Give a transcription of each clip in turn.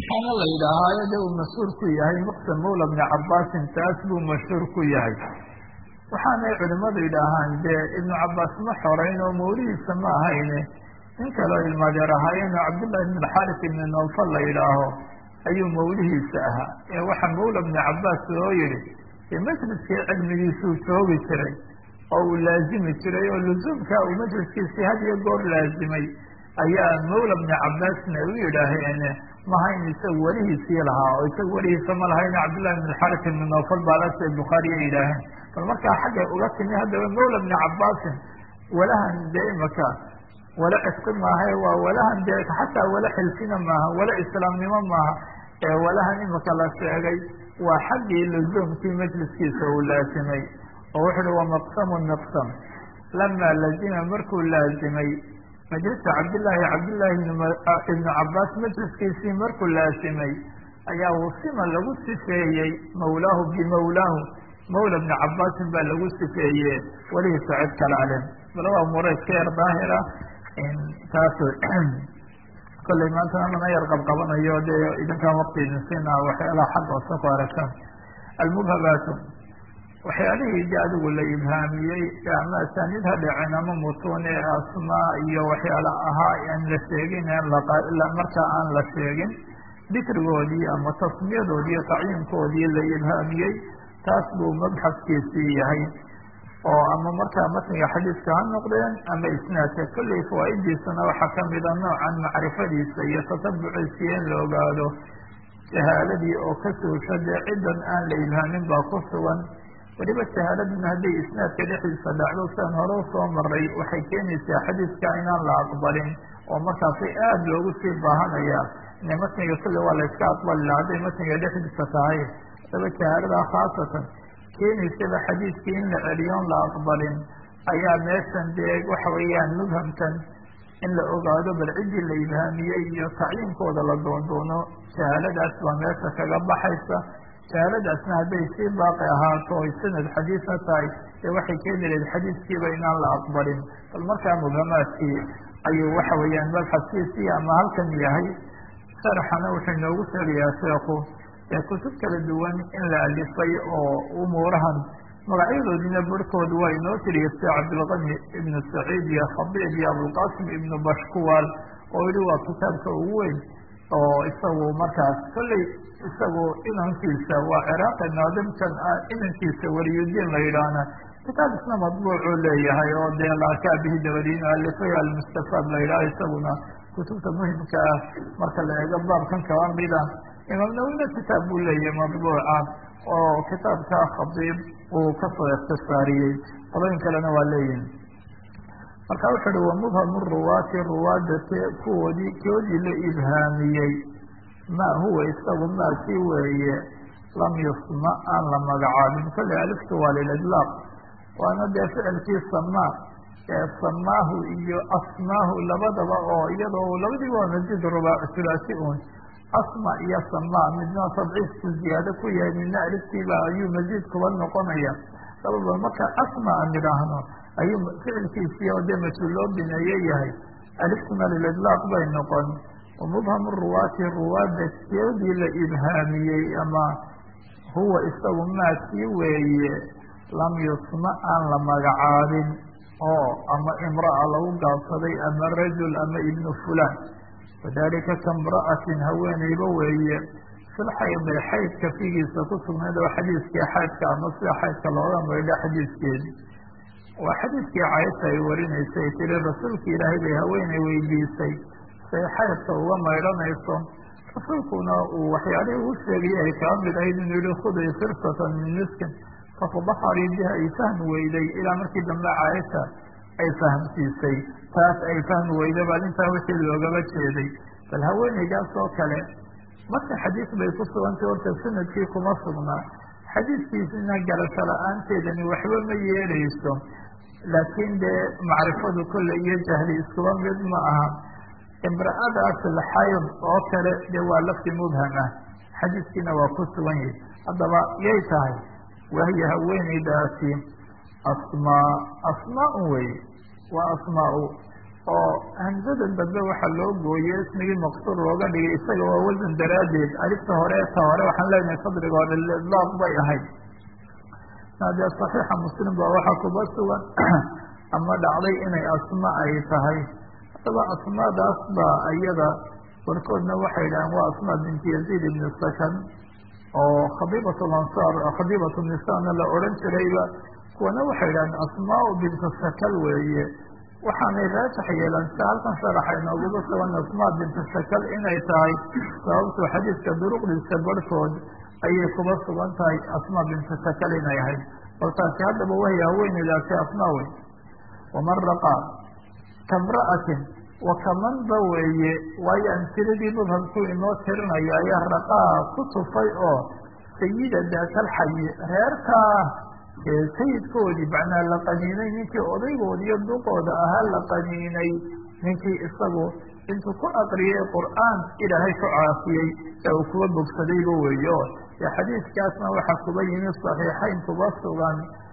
waxaana la yidhaahaayo de uu mashhuur ku yahay muqsam mawla bni cabaasin taas buu mashhuur ku yahay waxaanay culimadu yidhaahaan dee ibnu cabaas ma xoreyn oo mawlihiisa ma ahayne nin kaleo ilmaadeer ahaayeenoo cabdullahi ibn alxaris ibni nawfal la yidhaaho ayuu mawlihiisa ahaa ee waxaa mawla bni cabaas loo yihi dee majliskii cilmigiisuu joogi jiray oo uu laazimi jiray oo lusuumka uu majliskiisii had iyo goor laazimay ayaa mawla bni cabaasna u yidhaaheen mahayn isagu welihiisii lahaa oo isagu welihiisa ma lahayn cabdullahi ibn alxaris ibni nawfal baalasa bukhaariya yidhaaheen bal markaa xaggay uga timi haddaba mawla bni cabaasin walahan dee imaka wala cisqi maaha waa walahan dee xataa wala xilfina maaha wala islaamnimo maaha ee walahan imika la sheegay waa xaggii luzuumkii majliskiisa uu laasimay oo wuxu uhi wamaqsamu miqsam lama lazima markuu laazimay majlisa cabdillaahi cabdillaahi ibnu cabaas majliskiisii markuu laasimay ayaa wusima lagu sifeeyey mawlaahu bimawlaahu mawla bni cabaasin baa lagu sifeeye welihiisa cid kale ale bal waa umuura iska yar daahira taas kolley maantana lana yar qabqabanayo dee idinkaan wakti idin siinaa waxyaalaha xagga hoose ku aragtaan almubhabaatu waxyaalihii de adigu la ibhaamiyey ama asaaniid ha dhaceen ama mutuun ee asmaa iyo waxyaala ahaa aan la sheegin markaa aan la sheegin dikrigoodii ama tasmiyadoodii iyo tacyiinkoodii la ibhaamiyey taas buu mabxaskiisii yahay oo ama markaa matniga xadiiska ha noqdeen ama isnaadka kolley fawaa'idiisana waxaa kamida noocan macrifadiisa iyo tatabuciisa in la ogaado jahaaladii oo ka suusha dee ciddan aan la ibhaamin baa ku sugan weliba jahaaladuna hadday isnaadka dhexdiisa dhacdo siaan hore usoo maray waxay keenaysaa xadiiska inaan la aqbalin oo markaasay aada loogu sii baahanaya ine matniga kolle waa la iska aqbali laha hadday matniga dhexdiisa tahay hadaba jahaaladaa khaasatan keenaysaba xadiiskii in la celiyoon la aqbalin ayaa meeshan dee waxa weeyaan mubhamkan in la ogaado bal ciddii la ibhaamiyey iyo tacyiinkooda la doondoono jahaaladaas baa meesha kaga baxaysa jahaaladaasna hadday sii baaqi ahaato oy sanad xadiisa tahay dee waxay keeni lahayd xadiiskiiba inaan la aqbalin bal markaa mubhamaadkii ayuu waxa weeyaan mabxaskiisii ama halkan yahay sharaxana wuxuu inoogu sheegayaa sheekhu ee kutub kala duwan in la alifay oo umuurahan magacyadoodina barhkood waa inoo tiriya sida cabdilqani ibnu saciid iyo khabiib iyo abulqasim ibnu bashkuwal oo yihi waa kitaabka ugu weyn oo isagu markaas kolley isagu inankiisa waa ciraaqi naadimkan ah inankiisa waliyudiin la yidhaahna kitaab isna madbuucuu leeyahay oo dee laarkaa bihi dabadiin alifay almustafaad la yidhaha isaguna kutubta muhimka ah marka la eego baabkan kaba mida imaam nawina kitaab buu leeyahay madbuuca oo kitaabka khadiib uu kasoo ikhtisaariyey qolooyin kalena waa leeyihin marka wuxu uhi wamubhamu ruwaati ruwaada kuwoodii koodii la ibhaamiyey ma huwa isagu maakii weeye lam yusma aan la magacaabin kolley aliftu waa lilidlaaq waana dee ficilkii samaa ee samaahu iyo asmaahu labadaba oo iyadoo labadiiba waa masjid rubaac sulaasi un asma iyo sama midna tadciifku ziyaado ku yahay midna aliftiiba ayuu masiid kuba noqonaya sababa marka asma aan idhaahno ayuu ficilkiisii oo dee mas-uul loo bineeye yahay aliftuna lilidlaaq bay noqon wamubhamu ruwaati ruwaada keedii la ibhaamiyey ama huwa isagu maakii weeye lam yusma aan la magacaabin oo ama imra'a lagu gaabsaday ama rajul ama ibnu fulan wadalika kamra'atin haweeneyba weeye filxaydi xaydka figiisa ku sugnayd oo xadiiskii xaydka ama sida xaydka looga maydho xadiiskeedi waa xadiiskii cayasha ay warinaysay tiri rasuulki ilaahay bay haweeney weydiisay say xaydka uga maydhanayso rasuulkuna uu waxyaalihii uu sheegayay ay kaa mid ahayd inuu yihi khuday firsatan min miskin fatadaharii biha ay fahmi weyday ilaa markii dambe cayasha ay fahamsiisay taas ay fahmi weyda bal intaa wixii loogaba jeeday bal haweeneydaas oo kale marka xadiis bay ku sugantay horta sanadkii kuma sugnaa xadiiskiisina garasho la-aanteedani waxba ma yeeleyso laakiin dee macrifadu kolle iyo jahli iskuba mid ma aha imra'adaas alxayd oo kale dee waa lafti mubham ah xadiiskiina waa ku sugan yahi haddaba yay tahay wahiya haweeneydaasi asmaa asmaa wey waa asmaa oo hamsadan dambe waxaa loo gooyey ismigii maqsuur looga dhigay isaga waa wasan daraaddeed alifta hore ta hore waxaan leenahay sadriga hore lidlaaq bay ahayd dee saxiixa muslim ba waxaa kuba sugan ama dhacday inay asma ay tahay haddaba asmaadaas baa iyada warkoodna waxay yidhahaan waa asma binti yaziid ibni sakan oo khabiibat lansaar khabiibat nisaana la odhan jirayba kuwana waxay yidhahaan asmaa binta sakal weeye waxaanay raajax yeelan sida halkan sharaxa inooguga sugan asmaa binta sakal inay tahay sababto xadiidka duruqdiisa barhkood ayay kuba sugan tahay asmaa binta sakal inay ahayd bal taasi haddaba wahy haweeneydaasi asmaa wey waman raqaa kamra'atin wa kamanba weeye waayo amtiladii mubhamkuu inoo tirinayo ayaa raqaa ku tufay oo sayida daatalxayi reerkaa sayidkoodii macnaa la qaniinay ninkii odaygoodi iyo duqooda ahaa la qaniinay ninkii isagu intuu ku aqriyay qur'aan ilaahay ku caafiyey ee uu kuwa bogsadayba weeye o dee xadiidkaasna waxaa kuba yimi saxiixayn kuba sugan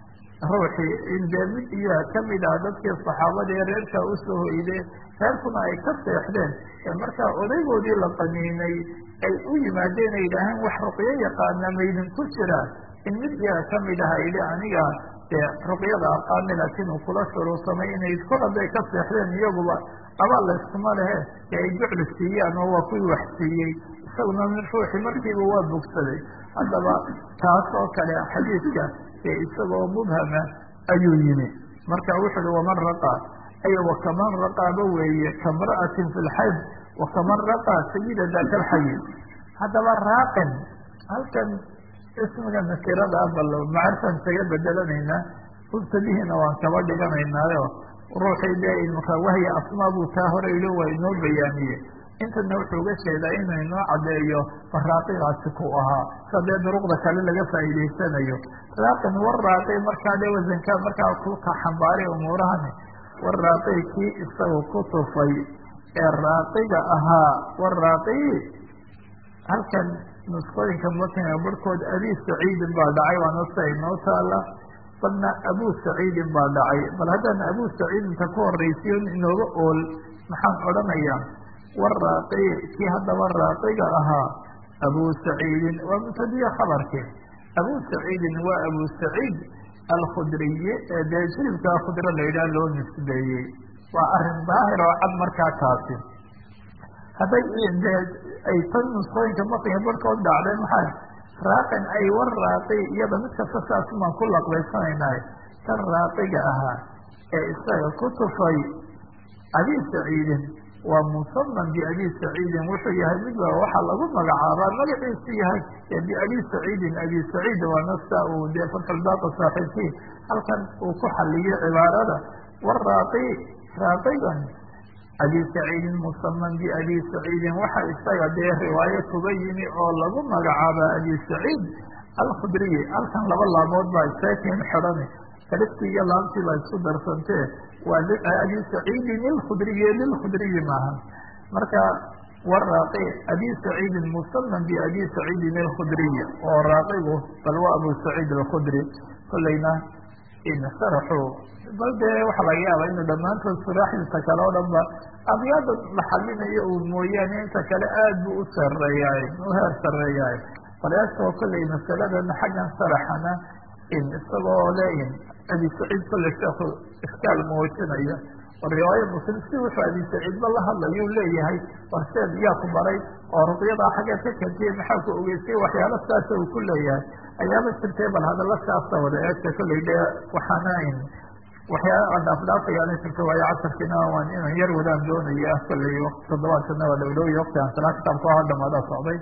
ruuxii in dee mid iyo kamid ah dadkii saxaabada ee reerkaa usoo hoyde reerkuna ay ka seexdeen ee markaa odaygoodii la qaniinay ay u yimaadeen ay yidhaaheen wax ruqyo yaqaana maydin ku jiraan in mid iyaga kamid aha idhi aniga dee ruqyada aqaani laakiin uu kula shuruursamay inay kol hadday ka seexdeen iyaguba abaal layskuma lehe ee ay jucli siiyaan oo waa kuwii wax siiyey isaguna ruuxii markiiba waa bogsaday haddaba taas oo kale xadiidka ee isagoo mubhama ayuu yimi marka wuxu uhi waman raqaa ay wakaman raqaaba weeye kamra'atin fi lxayd wakaman raqaa sayida daaka alxayi haddaba raaqin halkan ismiga nakirada bal macrifan kaga bedelanaynaa mubtadihiina waan kaba dhiganaynaayo ruuxii dee imaka wahya asmaa buu taa hore ilo waa inoo bayaamiye intana wuxuu uga jeedaa inuu inoo caddeeyo faraaqigaasi ku ahaa sa dee duruqda kale laga faa'iidaysanayo raaqin war raaqi markaa dee wasanka markaa kuka xambaaray umuurahani war raaqi kii isaga ku tufay ee raaqiga ahaa war raaqi halkan nuskooyinka matniga barhkood abi saciidin baa dhacay waana sia inoo taala balna abu saciidin baa dhacay bal haddaan abu saciidinta ku horraysiyo inooga ool maxaan odhanayaa war raaqi kii haddaba raaqiga ahaa abu saciidin waa mubtadiye khabarki abu saciidin waa abu saciid alkhudriye ee dee jilibkaa khudro la yidhaha loo nisbeeyey waa arrin daahir oo cad markaa taasi hadday dee ay tan nusqooyinka matniga barhkood dhacday maxay raaqin ay war raaqi iyada mid kasta saasumaan ku laqbaysanaynahay tan raaqiga ahaa ee isaga ku tufay abi saciidin waa musaman biabi saciidin wuxuu yahay midba waxaa lagu magacaabaa magaciisu yahay biabi saciidin abi saciid waa nasta uu dee fatxulbaaqi saaxiibkii halkan uu ku xaliyey cibaarada war raaqi raaqigan abi saciidin musaman biabi saciidin waxa isaga dee riwaayo kuga yimi oo lagu magacaaba abi saciid alkhudriyi halkan laba laamood baa isakin xidhani aliftii iyo laamtii baa isku darsantee waa abi saciidin ilkhudriyi lilkhudriyi maaha marka war raaqi abi saciidin musaman biabi saciidin ilkhudriyi oo raaqigu bal waa abu saciid alkhudri kolleyna sharaxu bal dee waxaa laga yaaba inu dhammaantood suraaxdiisa kale oo dhan ba abyaada la xalinayo uu mooyaane inta kale aad buu u sareeyaay u heer sareeyaay baleestoo kolley masaladan xaggan sharaxana in isagoo le in abi saciid kolley sheekhu iskaal muujinaya oo riwaaya muslim si wuxuu abi saciidba la hadlayuu leeyahay warseed yaa ku baray oo ruqyadaa xaggeed ka kentiyey maxaa ku ogeysay waxyaalo saasa uu ku leeyahay ayaaba jirtay bal hadalla saasa wada eegta kolley de waxaana in waxyaala aan dhaafdhaafayaana jirta waayo casarkiina waan inaan yar wadaan doonaya ah kolley toddobaadkana waa dhowdhowya wakti aan salaa kitaabka oo dhamaada socday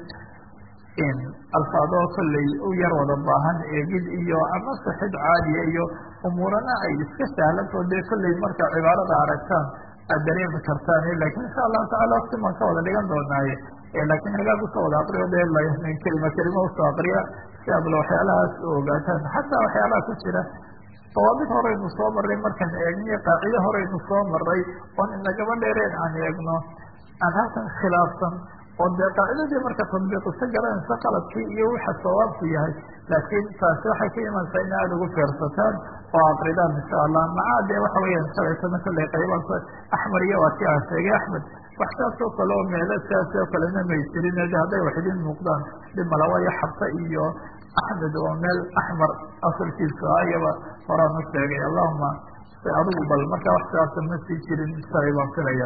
in alfaadoo kolley u yar wada baahan eegid iyo ama sixid caadiya iyo umuurana ay iska sahlantoo dee kolley marka cibaarada aragtaan aad dareemi kartaan lakin insha allahu tacala wakti baan ka wada dhigan doonaaye laakiin hagaag usoo wada aqriyo de min kelima kelima usoo aqriya si aadla waxyaalahaas u ogaataan xataa waxyaalaha ku jira dawaabid horeynu soo maray markaan eegniyo qaacido horeynu soo maray oon inagaba dheereen aan eegno aan halkan khilaafsan oo dee qaacidadii marka tadbiiqisa garanaysa qaladkii iyo waxa sawaabku yahay laakiin taasi waxay ka imanaysaa in aada ugu feersataan oo aqridaan insha allah macaa dee waxa weeyaan shalaytana kolley qayba axmer iyo waa ki aan sheegay axmed wax saas oo kale oo meelo siaas oo kalena may jirin de hadday wax idin muuqdaan dhib malawaayo xabse iyo axmed oo meel axmar asalkiisu ah iyaba horaan u sheegay allahuma si adigu bal markaa wax siaasa ma sii jirin shalay baan filaya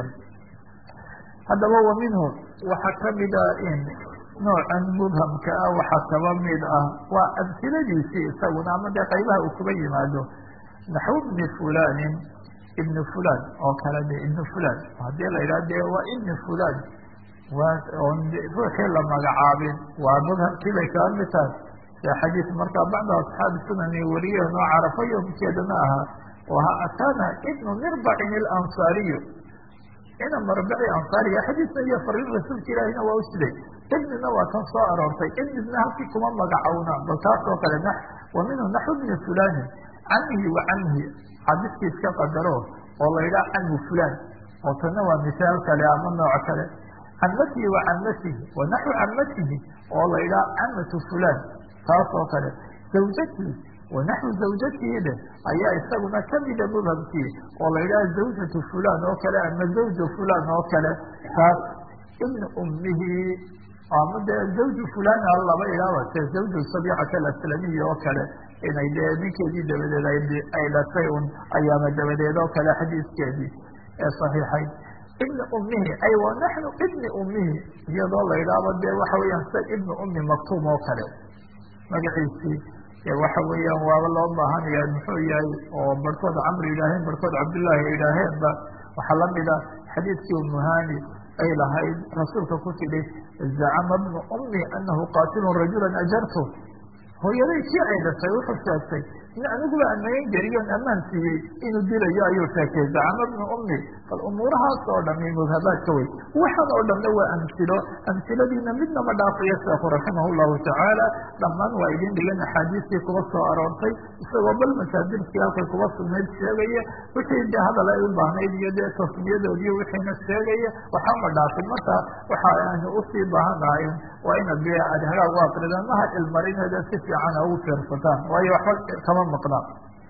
haddaba wa minhu waxaa kamida in noocan mubhamka ah waxaa kaba mid ah waa amsiladiisii isaguna ama dee qaybaha uu kuba yimaado naxw bni fulanin ibni fulan oo kale de ibni fulan haddii la yidhaha de waa ibni fulan waa oon ruuxii la magacaabin waa mubhamkii bay kaba mid tahay se xadiis markaa bacda asxaabi sunani wariyeen oo carafo yomkeedana ahaa oo ha atana ibnu mirbacin ilansaariyu ina marbaci ansaariga xadiisna iyo fariin rasuulka ilaahina waa u siday ibnina waa tan soo aroortay ibnina halkii kuma magacowna bal taas oo kale wa minhu naxw bni fulanin camihi wa camhi xadiiska iska qadaro oo la yidhaha camu fulan oo tanna waa misaal kale ama nooc kale camatihi wa camatihi wa naxwu camatihi oo la yidhaha camatu fulan taas oo kale zawjatihi wa naxwu zawjatihi dheh ayaa isaguna kamida mubhamkii oo la yidhaha zawjatu fulan oo kale ama zawju fulan oo kale taas ibna ummihi ama dee zawju fulan laba idhaaba se zawju sabiicata alaslamiyi oo kale inay dee ninkeedii dabadeed ay dhashay un ayaama dabadeed oo kale xadiiskeedii ee saxiixayd ibni ummihi ay wa naxnu ibni ummihi iyadoo la yidhaahdo dee waxa weeyaan sida ibni ummi maktuum oo kale magaciisii waxa weeyaan waaba loo baahanaya muxuu yahay oo barhkood camri yidhaaheen barhkood cabdullaahi ay yidhaaheenba waxaa lamida xadiidkii umuhani ay lahayd rasuulka ku tidhi zacama bnu ummi anahu qaatilun rajulan ajartu hooyaday kii ay dhashay wuxuu sheegtay in aniguba amayn geliyoon ammaan siiyey inuu dilayo ayuu sheegtay zacama bnu ummi bal umuurahaas oo dhami mubhabaadka wey waxaan oo dhanna waa amsilo amsiladiina midnama dhaafayo sheekhu raximah llahu tacaala dhammaan waa idin dhigan axaadiistii kuba soo aroortay isagoo bal masaadirkii halkay kuba sugnayd sheegaya wixii de hadal ay u baahnayd iyo dee tasmiyadoodiiyo wixiina sheegaya waxama dhaafin marka waxa aanu usii baahanahay waa ina dee aad hagaag u aqridaan maha ilmarineeda si fiican ugu fiirsataan waayo waxba kama maqnaa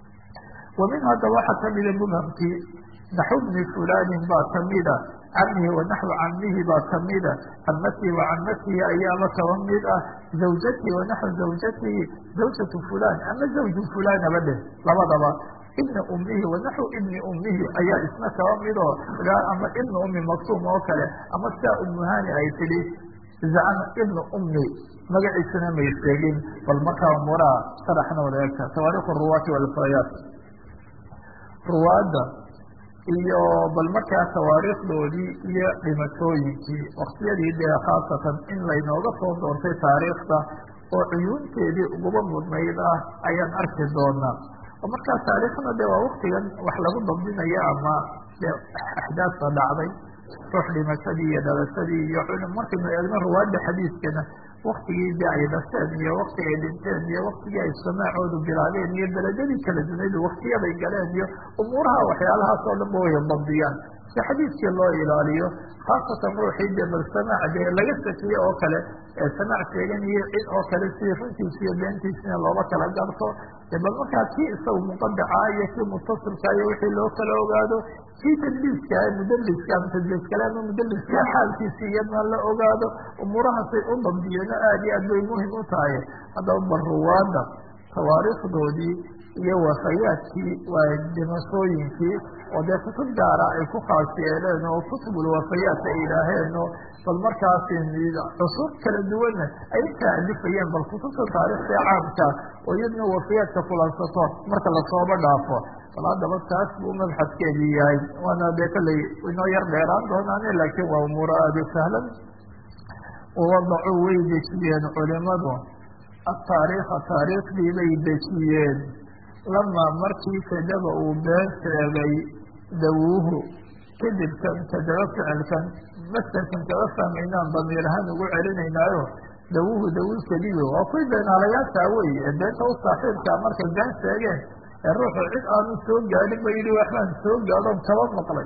wa min hadda waxaa kamida mubhamkii naxw bni fulanin baa kamida camihi wa naxwu camihi baa kamida camatihi wa camatihi ayaaba kaba mid ah zawjatihi wa naxwu zawjatihi zawjatu fulan ama zawju fulanaba dheh labadaba ibna ummihi wa naxwu ibni ummihi ayaa isna kaba midoo ama ibna ummi maktuum oo kale ama sidaa umuhani ay tidhi zacama ibna ummi magaciisana may sheegin bal markaa umuuraha sharaxna wada eegta tawaariikh ruwaati walfayaat ruwaadda iyo bal markaa tawaariikhdoodii iyo dhimatooyinkii waktiyadii dee khaasatan in laynooga soo doontay taariikhda oo cuyuunteedii uguba mudnayd ah ayaan arki doonaa oo markaa taariikhna de waa waktigan wax lagu dabdinayo ama de axdaafta dhacday ruux dhimashadii iyo dhalashadii iyo markaynu eegno ruwaadda xadiiskana waktigii de ay dhasheen iyo waktigii ay dhinteen iyo waktigii ay samaacoodu bilaabeen iyo beledadii kala dunaydu waktiyaday galeen iyo umuuraha waxyaalahaas oo dhan ba way dabdiyaan si xadiiskii loo ilaaliyo khaasatan ruuxii de bal samaac dee laga sakiye oo kale ee samaac sheeganayo cid oo kale si runtiisa iyo beentiisina looba kala garto de bal markaa kii isaga muqadaca iyo kii mutasilka iyo wixii loo kala ogaado kii tadliiska mudaliska ama tadliis kale ama mudaliska xaalkiisi iyadna la ogaado umuurahaasay u dabdiyeeno aad iyo aad bay muhim u tahay haddaba bal ruwaada tawaariikhdoodii iyo wafayaadkii waa dhimashooyinkii oo dee kutub gaara ay ku khaas yeeleen oo kutubulwafayaat ay yidhaaheen oo bal markaas cusub kala duwanna ay ka alifayeen bal kutubta taarikhta caamka oo iyadna wafayaadka kulansato marka lasooba dhaafo bal haddaba taas buu mabxadkeedii yahay waana dee kolley inoo yar dheeraan doonaane laakiin waa umuuro aada u sahlan wawadacuu way dejiyeen culimadu ataariikha taariikhdii bay dejiyeen lamaa markii kadaba uu been sheegay dawuuhu kadibkan kadaba ficilkan masderkan kaga fahmaynaan damiir ahaan ugu celinaynaayo dawuuhu dawuu kadibo waa kuwii beenaalayaashaa wey ee beenta u saaxiibkaa markay been sheegeen ee ruuxu cid aanu soo gaadhin ba yidhi waxbaan soo gaadhoon kaba maqlay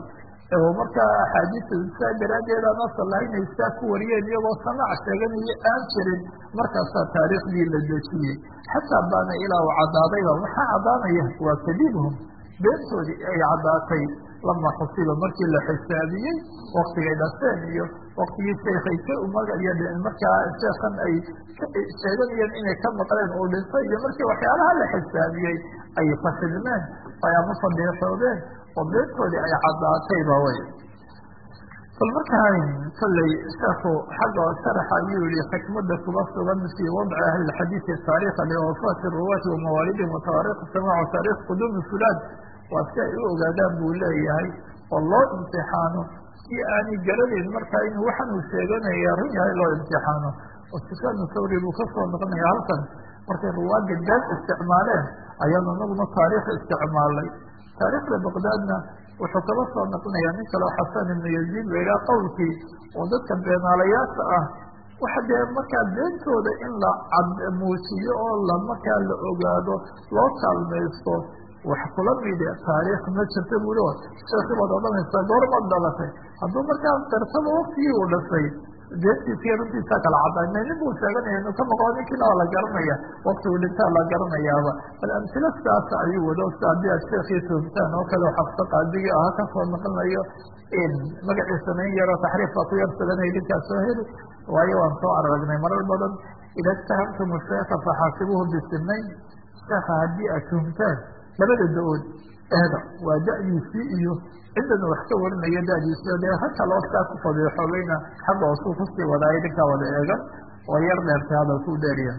markaa axaadiista saa daraaddeed aan asal lahayn ay saa ku wariyeen iyagoo samaac sheeganayo aan jirin markaasaa taariikhdii la dejiyey xataa baana ilaa u caddaadayba maxaa caddaanaya waa kadiibhum beentoodii ay caddaatay lama xusiba markii la xisaabiyey waktigay dhaseen iyo waktigii sheekhay ka umagaya markaa sheekan ay sheeganayeen inay ka maqleen uu dhintay iyo markii waxyaalaha la xisaabiyey ay fashilmeen ay ama fadeexoodeen oo beentoodii ay caddaatayba wey bal markaa kolley sheekhu xagga sharaxa ayuu yihi xikmada kuga sugan fii wadci ahli lxadiidi taariikha liwafaati ruwaati wamawaalidihim watawaariikh samaac wataariikh quduumi fulaan waa si ay u ogaadaan buu leeyahay oo loo imtixaano si aanay garanayn markaa inuu waxan uu sheeganaya run yahay loo imtixaano oo sufyaanu thawri buu kasoo noqonaya halkan markay ruwaadda been isticmaaleen ayaanu anaguna taariikh isticmaalay taariikhda baqdaadna wuxuu kala soo noqonayaa nin kaleo xasan ibnu yaziid la yidhaha qowlkii oo dadka beenaalayaasha ah waxa dee markaa beentooda in la cad muujiyo oo la markaa la ogaado loo kaalmaysto wax kula mide taariikh ma jirta buuli o sheekii baad odhanaysaa goormaad dhalatay hadduu markaa dartaba waktigii uu dhashay beentiisiiyo runtiisaa kala caddaa nin buu sheeganaya inuu ka maqlo ninkiina waa la garanaya waktigu dhintaa la garanayaaba bal amtilo sidaas ayuu wado si haddii aad sheekii tuhumtaan oo kale xabso qaadigii aha kasoo noqonayo magaciisana in yaroo taxriif baa ku yar suganaya ninkaas soo heli waayo waan soo aragnay marar badan ida itahamtum sheeka faxaasibuhu bisinayn sheeka haddii aad tuhumtaan labada da-ood eeda waa da-diisii iyo ciddana wax ka warinayo da-diisio dee ha kaloo saa ku fadeexoobayna xagga hoosuu kusii wadaayo ninkaa wada eegan oo yar dheertay hadalkuu dheeriya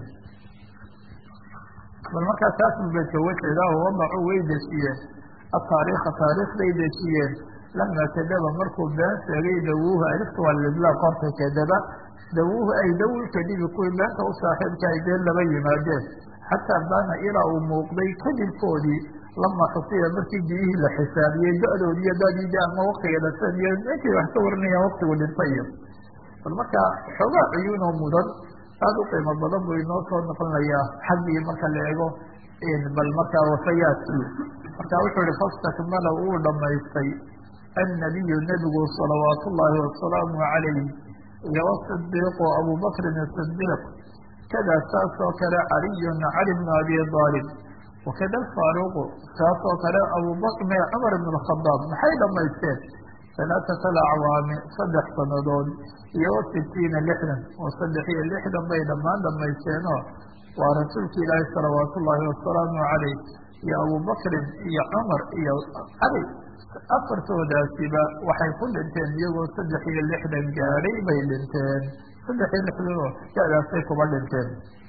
bal markaa taas ubeedka wajeeda oo wadacu way dejiyeen ataariikha taariikhday dejiyeen lama kadaba markuu been sheegay dawuuhu alifta waa lidlaaq horta kadaba dawuuhu ay dawi kadibi kuwii beenta u saaxiibka ay dee laba yimaadeen xataa baana ilaa uu muuqday kadibkoodii lama xusiya markii biyihii la xisaabiyey da-doodi iyo dadidi ama waktiga dhaseen iyo ninkii wax ka warinayaan waktigu dhintay iyo bal markaa xoogaa cuyuunoo mudan aada u qiimo badan buu inoo soo noqonayaa xaggii marka la eego bal markaa wafayaadkii marka wuxuu ihi fastakmala wuu dhamaystay annabiyu nebigu salawaat ullaahi wasalaamu calayh iyo wasidiiqu abubakrin asidiiq kada saas oo kale caliyun cali bnu abi aalib wakada faaruqu saas oo kale abubakr me cumar ibn khadaab maxay dhamaysteen halaatat alacwaami saddex sanadood iyo wasitiina lixdan oo saddex iyo lixdan bay dhammaan dhamaysteenoo waa rasuulka ilaahi salawaat ullaahi wasalaamu calayh iyo abubakrin iyo cumar iyo cali afartoodaasiba waxay ku dhinteen iyagoo saddex iyo lixdan gaadhay bay dhinteen saddex iyo lixdanoo da-daasay kuba dhinteen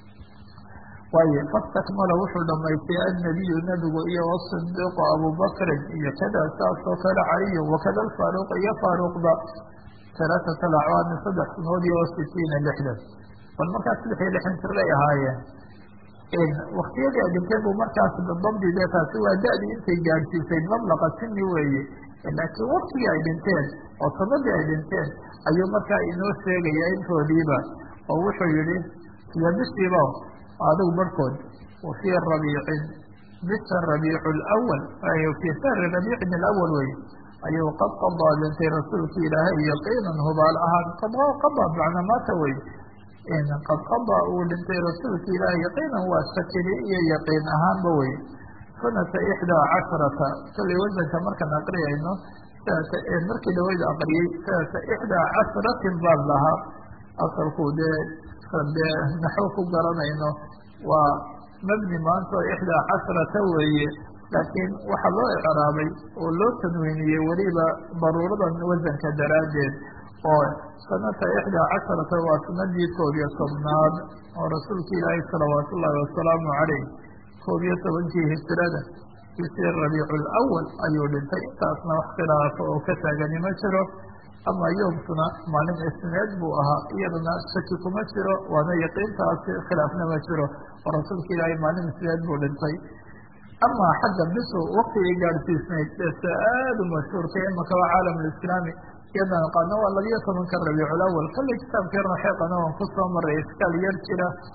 waayo fastakmala wuxuu dhamaystay annabiyu nebigu iyo wasidiiqu abubakrin iyo kada saas oo kale caliyu wakada alfaaruq iyo faaruqda halaatat alacwaami saddex sanood iyo wasitiina lixdan bal markaas saddex iyo lixdan jir bay ahaayeen waktiyadii ay dhinteen buu markaas dabdi de taasi waa da-dii intay gaadhsiisay mablaqa sini weeye laakiin waktigii ay dhinteen oo sanadii ay dhinteen ayuu markaa inoo sheegaya intoodiiba oo wuxuu yihi iyo bishiiba adigu barhkood wafii rabiicin bisha rabiicu lwal fii shahri rabiicin alawal wey ayuu qad qadaa dhintay rasuulka ilaahay yaqiinan hubaal ahaan qada macna maata wey qad qadaa uu dhintay rasuulka ilaahay yaqiinan waa shakili iyo yaqiin ahaanba wey sanata ixdaa casharata kallay wasanka markaan aqriyayno markii dhaweyda aqriyey sanata ixdaa casharatin baan lahaa asalku dee dee naxwo ku garanayno waa mabni maanta oo ixdaa casharata weeye laakiin waxaa loo icraabay oo loo tanwiiniyey weliba daruuradan wasanka daraaddeed oo sanata ixdaa casharata waa sanadii koob iyo tobnaad oo rasuulka ilaahay salawaat ullaahi wasalaamu calayh koob iyo tobankii hijrada bishii rabiicu lawal ayuu dhintay intaasna wax khilaafo oo ka taagani ma jiro ama yoomkuna maalin isneed buu ahaa iyadana shaki kuma jiro waana yaqiintaasi khilaafna ma jiro oo rasuulka ilaahay maalin isneed buu dhintay ama xagga bisu waktigay gaadhsiisnayd dese aada u mashhuurkay imakaba caalam lislaami iyadana qaadna waa labiyo tobanka rabiiculawal kallay kitaabkeena xeeqana waan kusoo maray iskaal yar jira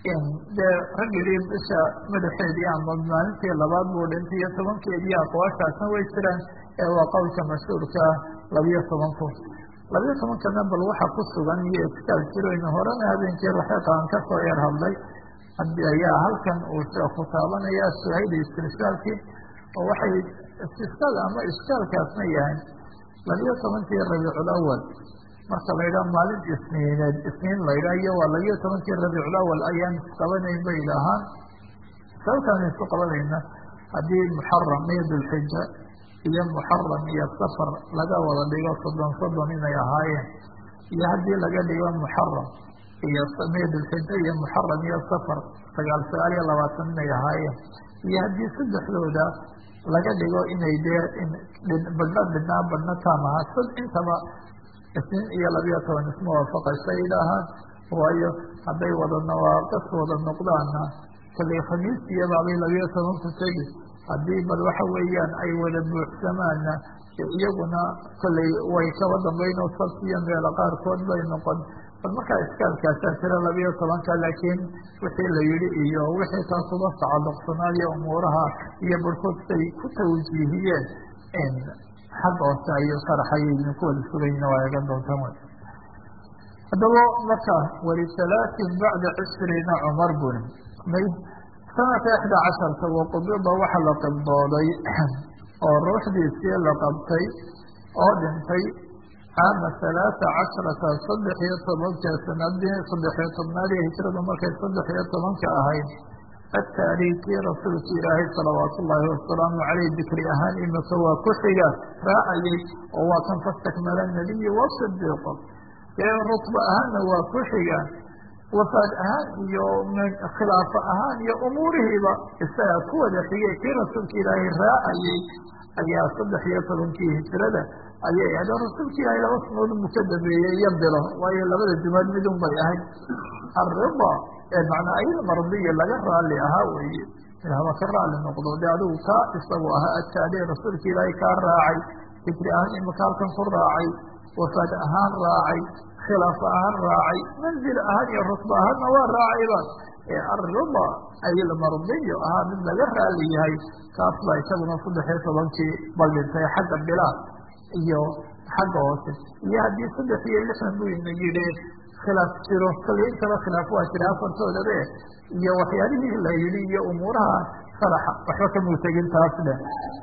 dee raggidii bisha madaxeedii ama maalintii labaad buu dhintay iyo tobankeedii aqwaashaasna way jiraan ee waa qowlka mashhuurka labiyo toban kun labiyo tobankana bal waxa ku sugan iyo iskaal jiroyna horena habeenkii raxeeqaan kasoo yar hadlay ayaa halkan uu sheeku taabanaya suhayda istirshaalkii oo waxay istisqaada ama ishkaalkaasna yahay labiyo tobankii rabiicul awal marka la yidhaha maalin isniineed isniin la yidhaha iyo waa labiyo tobankii rabiicul awal ayaan isqabanayn bay idhaahaan sababtaan isku qabanayna haddii muxaram iyo dulxija iyo muxaram iyo safar laga wada dhigo soddon soddon inay ahaayeen iyo haddii laga dhigo muxaram iyo miyo dulxija iyo muxaram iyo safar sagaal sagaal iyo labaatan inay ahaayeen iyo haddii saddexdooda laga dhigo inay dee badhna dhidnaa badhna taamaha sad intaba isniin iyo labiyo toban isma waafaqaysa idhaahaan waayo hadday wada nawaaqis wada noqdaana kallay khamiis iyo baabay labiyo toban ku tegi haddii bal waxa weeyaan ay wada buuxsamaana iyaguna kollay way kaba dambayn oo sabtiyo meelo qaarkood bay noqon bal markaa iskaalkaasaa jira labiyo tobanka laakiin wixii la yihi iyo wixii taa kuba tacaluqsanaadiyo umuuraha iyo barhkood say ku tawjiihiyeen xag hoose ayo sharaxay idinku wada sugayna waa eegan doontaan wy haddaba marka walisalaatin bacda cishriina cumar buni may sanadka ixda casharta waqubida waxa la qibdooday oo ruuxdiisii la qabtay oo dhintay caama halaata casharata saddex iyo tobanka sanadii saddex iyo tobnaad ee hijradu markay saddex iyo tobanka ahayd ataariikii rasuulka ilaahay salawaatu ullaahi wasalaamu caleyh dikri ahaan imika waa ku xiga raacayay oo waa kan fastakmala nabiyi wasidiiqo dee rutba ahaanna waa ku xiga wafaad ahaan iyo khilaafo ahaan iyo umuurihiiba isaga ku wada xigay kii rasuulka ilaahay raacayay ayaa saddex iyo tobankii hijrada ayay ahayd oo rasuulka ilaahay laba sanood mu ka dambeeyey iyo bilo waayo labada jumaad midun bay ahayd arriba macnaa ayada mardiya laga raali ahaa weye haba ka raali noqdo de adigu kaa isagu ahaa ataali rasuulka ilaahay kaa raacay dikri ahaan imika halkan ku raacay wafaad ahaan raacay khilaaf ahaan raacay manzil ahaan iyo rusba ahaanna waa raacayba ee arriba ayilmardiyo ahaa mid laga raali yahay kaas baa isaguna saddex iyo tobankii bal dhintay xagga bilaa iyo xagga hoose iyo haddii saddex iyo lixdan buu ina yidhi khilaaf jiro kale intaba khilaaf waa jira afartoodabe iyo waxyaalihii la yidhi iyo umuuraha sharaxa waxba kamuu tegin taas dhe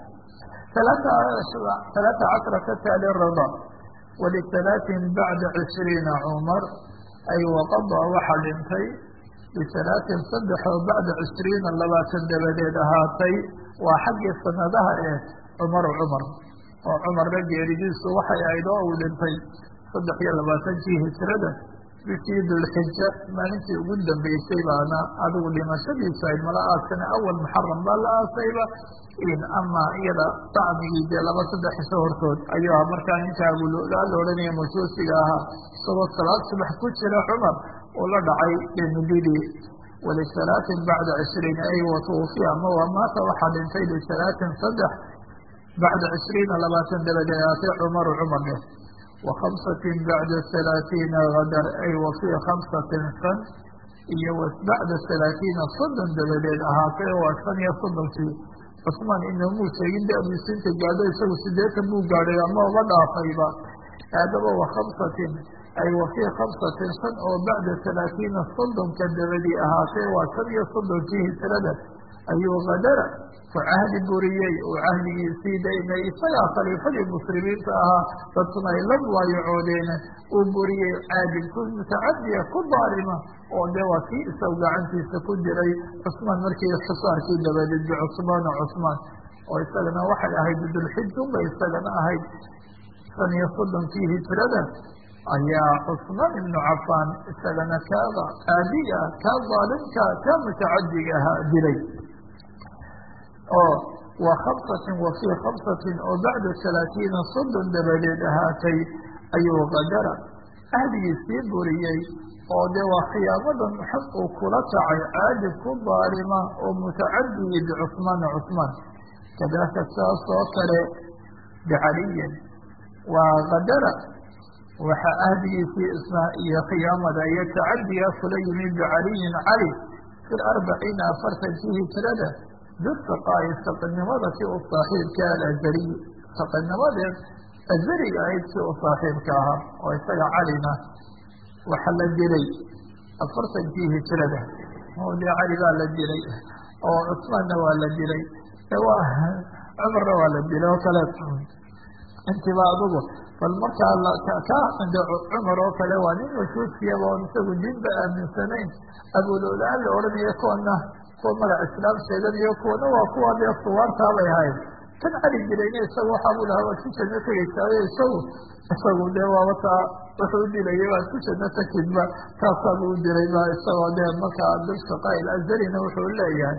alaata cashrata taali rida walisalaatin bacda cishriina cumar ay waqada waxa dhintay bisalaatin saddex oo bacda cishriina labaatan dabadeed ahaatay waa xaggii sanadaha ee cumar cumar oo cumarna geeridiisu waxay ahayd oo uu dhintay saddex iyo labaatankii hijrada bishii dulxija maalintii ugu dambeysay baana adigu dhimashadiisa ayd mala aasana awal muxaram baa la aasayba ama iyada dacmigii dee laba saddex isho hortood ayuu aha markaa ninka abulolaa la odhanaya majuusiga ahaa isagoo salaad subax ku jira cumar uu la dhacay demididii walisalaatin bacda cishriin ay watuufiya ama wamaata waxaa dhintay lisalaatin saddex bacda cishriina labaatan dabadeed aatay cumaru cumar dheh wa khamsatin bacda halaatiina hadar ay wa fii khamsatin shan iyo bacda halaatiina soddon dabadeed ahaatay waa shan iyo soddonkii cusmaan inamuu sheegin de abusinta gaadho isagu sideetan buu gaadhay ama uga dhaafayba haadaba wa khamsatin ay wa fii khamsatin shan oo bacda halaatiina soddonka dabadii ahaatay waa shan iyo soddonkii hijrada ayuu kadara ku cahdi buriyey uu cahdigiisii daynay isagaa khaliifadii muslimiinta ahaa dadkuna ay la waayacoodeen uu buriyey caadil ku mutacadiya ku daalima oo dee waa kii isagu gacantiisa ku diray cusmaan markii xisaarkii dabadeed bicusmaana cusmaan oo isagana waxay ahayd dulxijunba isagana ahayd shan iyo soddonkii hijrada ayaa cusmaan ibnu cafaan isagana kaaga caadiga kaa daalimka kaa mutacadiga ahaa diray oo wa khamsatin wa fii khamsatin oo bacda halaatiina soddon dabadeed ahaatay ayuu kadara ahdigiisii buriyey oo dee waa khiyaamadan xaq uu kula kacay caadib ku daalima oo mutacadiyi bicusmaana cusmaan kadaaka saas oo kale bicaliyin waa kadara waxaa ahdigiisii isna iyo khiyaamada iyo tacadiga kula yimi bicaliyin cali fi larbaciina afartankii hijrada bisaqa iyo saqinimada si u saaxiibka alazariy saqinimadeed azariga ahayd si u saaxiibka ahaa oo isaga calina waxa la dilay afartankii hijrada oo dee cali baa la dilay oo cusmaanna waa la dilay waa cumarna waa la dilay oo kale intiba adugu bal markaa ka cinda cumar oo kale waa nin wajuudkiyaba oon isagu diinba aaminsanayn abuloolaan la odhanayo kuwana kuwa magac islaam sheeganayo kuwana waa kuwa dee suwaartaabay ahayd kan cali dilayna isagu waxaabuu lahaa waad ku janno tegaysaayo isagu isagu dee waabataa wuxuu udilayay waad ku janno takidba taasaabuu u dilay ba isagoo dee markaa bilshaqaail azarina wuxuu leeyahay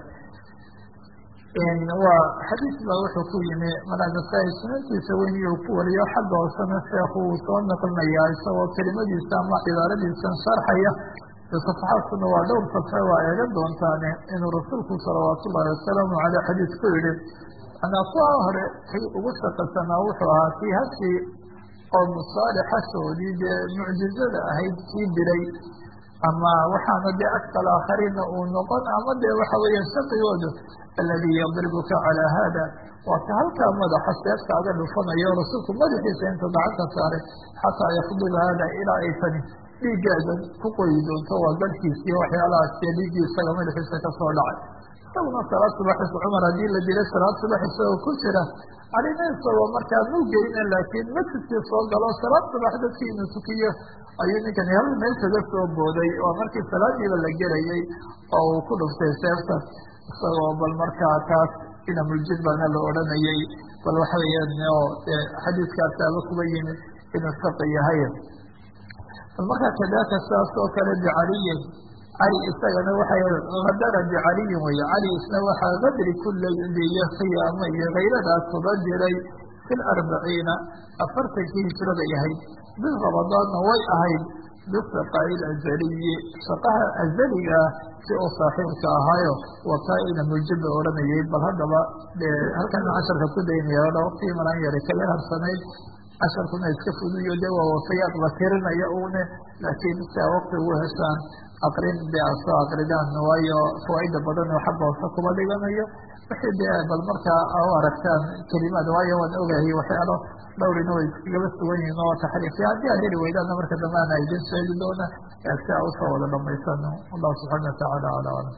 waa xadiis baa wuxuu ku yimi manaagasai sunantiisa weyn iyuu ku wariyo xagga hoosena sheekhu uu soo naqlinayaa isagoo kelimadiisa ama cibaaradiisan sharxaya safaxaadkuna waa dhowr safe waa eegan doontaane inuu rasuulku salawaatu ullahi wasalaamu caleyh xadiis ku yihi manaa kuwa hore kay ugu shaqasanaa wuxuu ahaa kii hashii oo musaalixashoodii dee mucjizada ahayd kii dilay ama waxaana dee akal aakhariinna uu noqon ama dee waxa weeyaan shaqigoodu aladii yadribuka calaa haada waa ka halkaa madaxa seefkaaga dhufanayo rasuulku madaxiisa inta gacanta saaray xataa yakdiba haada ilaa ay tani dhiiggaaga ku qoyi doonto waa garhkiisiiyo waxyaalahaas dee dhiiggii isaga madaxiisa kasoo dhacay isaguna salaad subaxis cumar haddii la dilay salaad subax isagoo ku jira calina isagoo markaa muu gelina laakiin masjidkii soo galo salaad subax dadkii inuu tukiyo ayuu ninkani hal meel kaga soo booday oo markii salaadiiba la gelayay oo uu ku dhuftay seefta isagoo bal markaa taas inamuljid baana la odhanayay bal waxa weeyaan oo xadiiskaasaaba kuba yimi inuu shaqi yahay bal markaa kadaaka saas oo kale bicaliyin cali isagana waxay hadara bicaliyin weye cali isna waxaa qadri kulaiyo khiyaamo iyo kayradaas kuba diray fi larbaciina afartankii hijrada yahayd bil ramadaanna way ahayd bisaqaail azaliyi shaqaha azaliga ah si uu saaxiibka ahaayo wakaa-ina muljaba odhanayay bal haddaba dee halkana casharka ku daynaya o waqtigii malan yara kaga harsanayd casharkuna iska fuduyo de waa wafayaad la tirinaya une laakiin si a waqti ugu heshaan aqrin de a soo aqridaan waayo fawaaida badan oo xagga hoose kuma dhiganayo wixii dee bal markaa u aragtaan kelimaad waayo waan ogahay waxyaalo dhowrina way iskagaba sugan yihin oo taxriifya haddii aad heli weydaana marka dambe ana idin sheegi doona si a usoo wada dhamaysano wallahu subxaana watacaala ala alam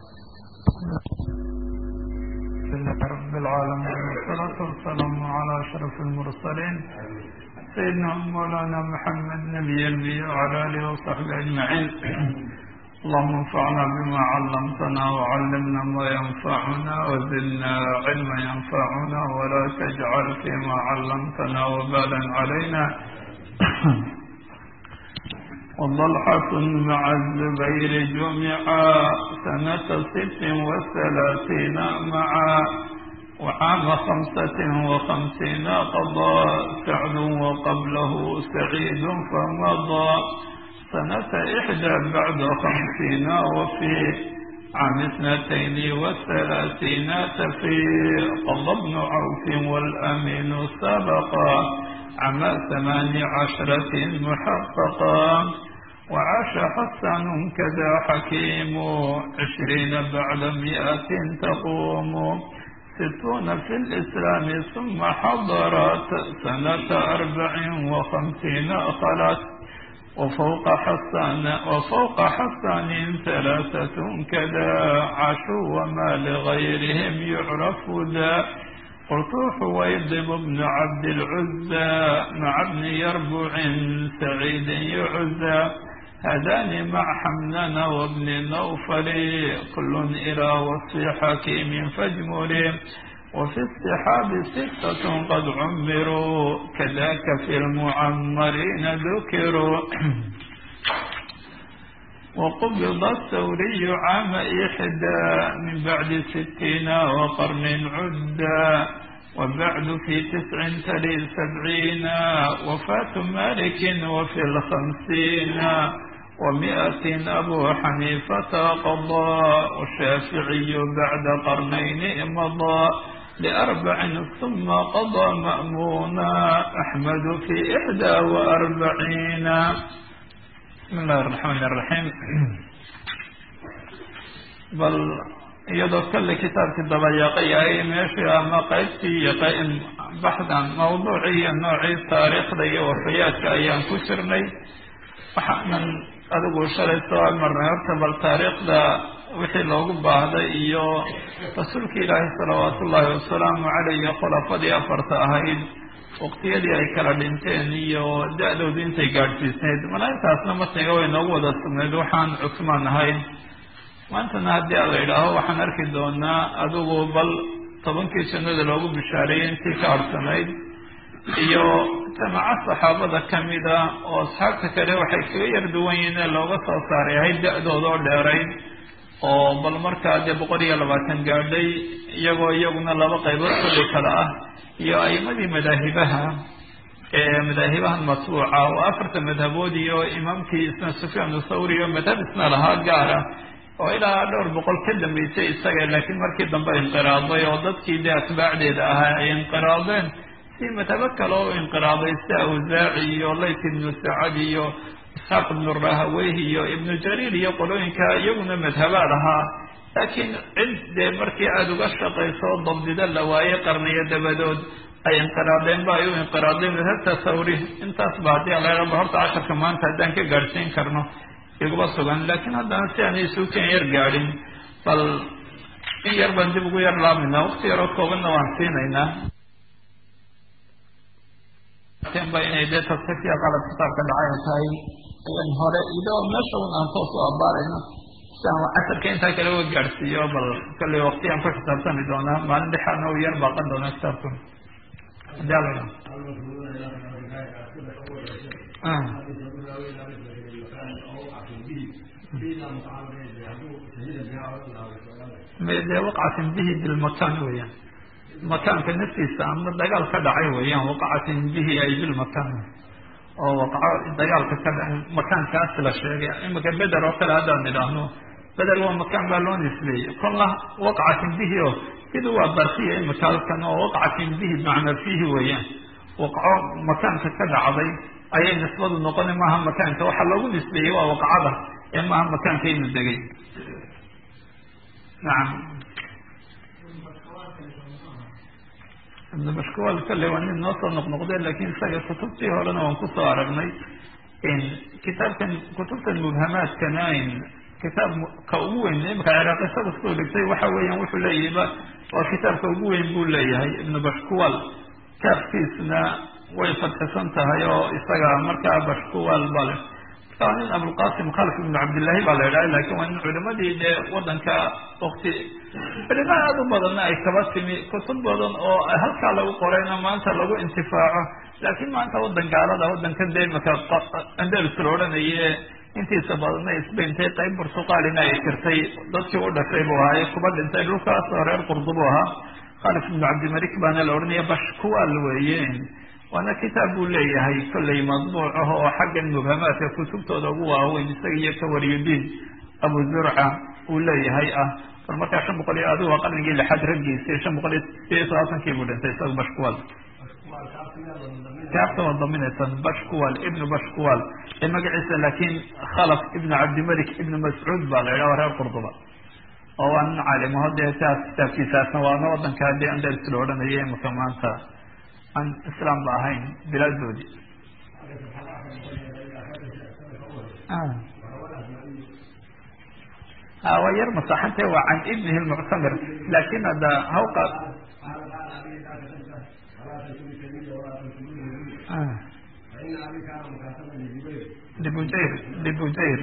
رب العالمين والصلاة والسلام على أشرف المرسلين سيدنا مولانا محمد نبي النبي وعلى آله وصحبه أجمعين اللهم انفعنا بما علمتنا وعلمنا ما ينفعنا وزدنا علما ينفعنا ولا تجعل فيما علمتنا وبالا علينا وضلحة مع الزبير جمعا سنة ست وثلاثين معا وعام خمسة وخمسين قضى سعد وقبله سعيد فمضى سنة إحدى بعد خمسين وفي عام اثنتين وثلاثين تفي قضى ابن عوف والأمين سبقا عام ثمان عشرة محققا وعاش حسن كذا حكيم عشرين بعد مئة تقوم ستون في الإسلام ثم حضرت سنة أربع وخمسين خلت وفوق حسان وفوق حسان ثلاثة كذا عاشوا وما لغيرهم يعرف ذا قلت حويضب بن عبد العزى مع ابن يربع سعيد يعزى هذان مع حمنان وابن نوفل كل إلى وصف حكيم فاجمل وفي السحاب ستة قد عمروا كذاك في المعمرين ذكروا وقبض الثوري عام إحدى من بعد ستين وقرن عدا وبعد في تسع تلي سبعين وفاة مالك وفي الخمسين ومئة أبو حنيفة قضى والشافعي بعد قرنين مضى لأربع ثم قضى مأمونا أحمد في إحدى وأربعين بسم الله الرحمن الرحيم bal iyadoo kale kitaabkii dabayaaqayahay meeshii ama qaybtii iyo baxdan mawduucii iyo noocii taariikhda iyo wafayaadka ayaan ku jirnay waxaanan adigu shalay soo marnay horta bal taariikhda wixii loogu baahday iyo rasuulka ilaahi salawaatu ullaahi wasalaamu caleyh iyo khulafadii afarta ahayd waqtiyadii ay kala dhinteen iyo da-doodu intay gaadhsiisnayd malaaintaasna matniga way noogu wada sugnayd waxaan cusmaan ahayn maantana haddii a la yidhaaho waxaan arki doonaa adigu bal tobankii jannada loogu bishaareeyey intii ka harsanayd iyo jamaaco saxaabada kamida oo asxaabta kale waxay kaga yar duwan yihiin ee looga soo saaray ahayd da-dooda oo dheerayd oo bal markaa dee boqol iyo labaatan gaadhay iyagoo iyaguna laba qaybood kulli kale ah iyo a'imadii madaahibaha ee madaahibahan matbuuca oo afarta madhabood iyo imaamkii isna sufyaan thawri oo madhab isna lahaa gaara oo ilaa dhowr boqol ka dambeysay isaga laakiin markii dambe inqiraaday oo dadkii dee atbaacdeeda ahaa ay inqiraadeen si madhabo kale oo inqiraaday sida awsaaci iyo layt ibnu sacad iyo isxaaq ibnu rahaweyh iyo ibnu jariir iyo qolooyinka iyaguna madhabaa lahaa laakiin cid dee markii aada uga shaqayso dabdida la waaye qarniyo dabadood ay inqiraadeen ba ay u inqiraadeen madhabta thawri intaas ba haddii alaaba horta casharka maanta haddaan ka gaadhsiin karno iguba sugan laakiin haddana si aanay suukan yar gaadhin bal in yar baan dib ugu yar laabaynaa wakti yaroo koobanna waan siinaynaa ba inay dee tasxiifya qalab kitaabka dhacay ay tahay ayaan hore idoo meesha un aan toos u abaarayno si aan casharka intaa kale uga gaadhsiiyo bal kalley waktiyaan ku xisaabtami doonaa maalin dhexaadna u yar baaqan doonaa kitaabku hadii ala dee waqcatin bihi bilmakan weeyaan makaanka naftiisa ama dagaal ka dhacay weeyaan waqacatin bihi ay bilmakan oo waqco dagaalka ka dhacay makaankaas la sheegay imika beder oo kale haddaan idhaahno beder waa makaan baa loo nisbeeyey kolla waqcatin bihi oo sida waa barsiya imika halkan oo waqcatin bihi macnaa fiihi weeyaan waqco makaanka ka dhacday ayay nisbadu noqona maaha makaanka waxaa loogu nisbeeyey waa waqcada ee maaha makaanka inu degay nacam ibnu bashkuwal kale waa nin noo soo noqnoqdeen lakin isaga kutubtii horena waan kusoo aragnay kitaabkan kutubtan mubhamaadkana kitaab ka ugu weyn imika ciraaq isaga soo dhigtay waxa weeyaan wuxuu leeyahay waa kitaabka ugu weyn buu leeyahay ibnu bashkuwal kaafkiisna way fadxisan tahay oo isaga markaa bashkuwal bale marka waa nin abulqasim khalif ibnu cabdillahi baa la idhaha lakin waa nin culimadii dee wadanka wakti culimo aada u badanna ay kaba timi kutub badan oo halkaa lagu qorayna maanta lagu intifaaco laakiin maanta wadan gaalada wadankan dee imika andalus la odhanaye intiisa badanna isbayntay qayb burtuqaalina ay jirtay dadkii u dhashay buu ahaaye kuba dhintay dhulkaas oo reer qurdubu ahaa khalif ibnu cabdimalik baana la odhanaya bashkuwal weeye waana kitaab buu leeyahay kollay madbuuc ah oo xaggan mubhamaadka kutubtooda ugu waaweyn isaga iyo kawariyudiin abu zurca uu leeyahay ah bal markaa shan boqol iyo adigu waa qarnigii lixaad raggiisii shan boqol iyo sideed iyo todobaatankii buu dhintay isaga bashkuwal kaabta waa daminaysan bashkuwal ibnu bashkuwal ee magaciisa laakiin khalaf ibnu cabdimalik ibnu mascuud baa la yidhaha reer qurduba oo waa nin caalimo dee taas kitaabkiisaasna waana wadanka dee andalus la odhanaya imika maanta aan islaam ba ahayn bilaadoodii waa yar masaxante waa can ibnihi lmuctamir laakin hadda hawqa libujayr libujayr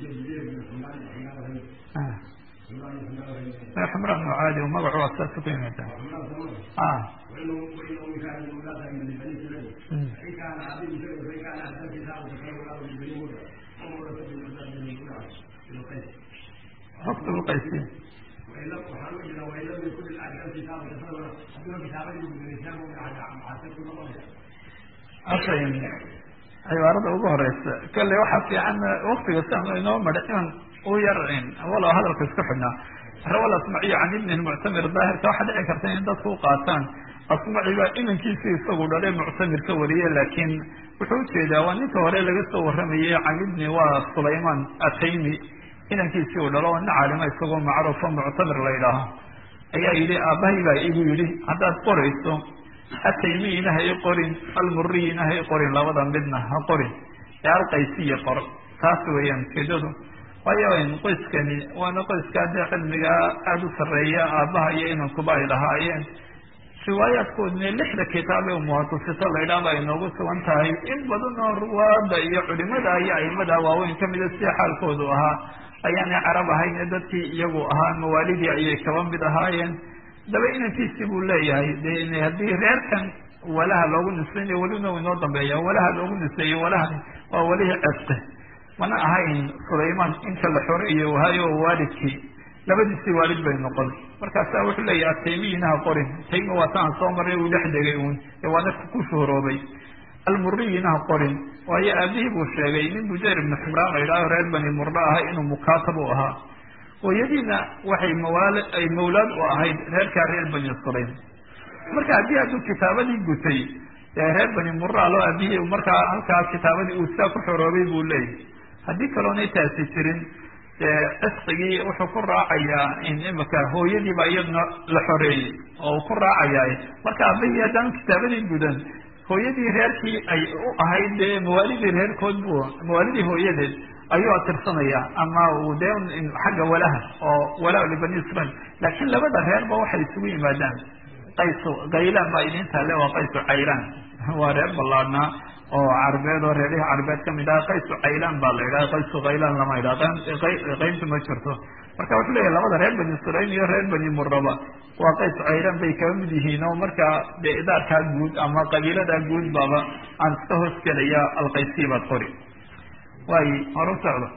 xumraan caadi magacu waa saas ku yimaada xogta uqaysi ashayn cibaarada ugu horeysa kale waxaa fiican waktiga siaan inoo madha inaan u yar walow hadalka isku xidhnaa rawa asmaciy can ibni muctamir daahirka waxaa dhici karta in dadku u qaataan asmaci baa inankiisi isagu dhalay muctamir ka wariye laakiin wuxuu ujeedaa waa ninka hore laga soo waramayey can ibni waa sulayman ataymi inankiisii uu dhalo oo nin caalima isagoo macruufo muctamir la ydhaaho ayaa yidhi aabbahay baa igu yidhi haddaad qorayso ataymiina ha i qorin almuriyina ha i qorin labada midna ha qorin ee alqaysiya qor taas weeyaan ujeedadu waayo qoyskani waana qoyskaa dee cilmigaa aada u sarreeya aabbaha iyo inankuba ay lahaayeen riwaayaadkoodna lixda kitaab ee umuhatusito laydhaaba ay noogu sugan tahay in badan oo ruwaada iyo culimada iyo aimada waaweyn kamida sida xaalkoodu ahaa ayaanay carab ahayn ee dadkii iyagu ahaa mawaalidii ayay kaba mid ahaayeen daba inankiisii buu leeyahay de haddii reerkan walaha loogu nisaynayo welina u inoo dambeeya walaha loogu niseeyo walahan waa welihii ceste mana ahayn sulayman inta la xoreeyo wahayo waalidkii labadiisii waalid bay noqon markaasa wuxuu leeyahy ataymiyiina ha qorin taymi waa taan soo maray uu dhex degay uun ee waa dadka ku shuhuroobay almuriyina ha qorin waayo aabihii buu sheegay nin bujayr ibnu ximraan la yidhaaho reer bani murdo ahay inuu mukaatab u ahaa hooyadiina waxay mawaal ay mawlaad u ahayd reerkaa reer bani sulaym marka haddii hadduu kitaabadii gutay ee reer bani mura loo aabihii markaa halkaa kitaabadii uu sidaa ku xoroobay buu leeyahy haddii kaloonay taasi jirin dee cisqigii wuxuu ku raacayaa in imika hooyadiiba iyadna la xoreeyey oo uu ku raacayaa marka aabahii haddaan kitaabadii gudan hooyadii reerkii ay u ahayd dee mawaalidii reerkood bu mawaalidii hooyadeed ayuu atirsanaya ama uu dee xagga walaha oo wala libani israil laakiin labada reerba waxay isugu yimaadaan qaysu kaylaan baa idin taale waa qaysu caylaan waa reer ballaadnaa oo carbeed oo reerihii carbeed kamid ah qaysu caylaan baa la yidhaha qaysu kaylaan lama yidhaha qayntu ma jirto marka wuxuu leeyahy labada reer bani sulaym iyo reer bani muraba waa qaysu caylaan bay kaba mid yihiin oo markaa dee idaarkaa guud ama qabiiladaa guud baaba aan iska hoos gelaya alqaysiya baad qori waayo hore u socdo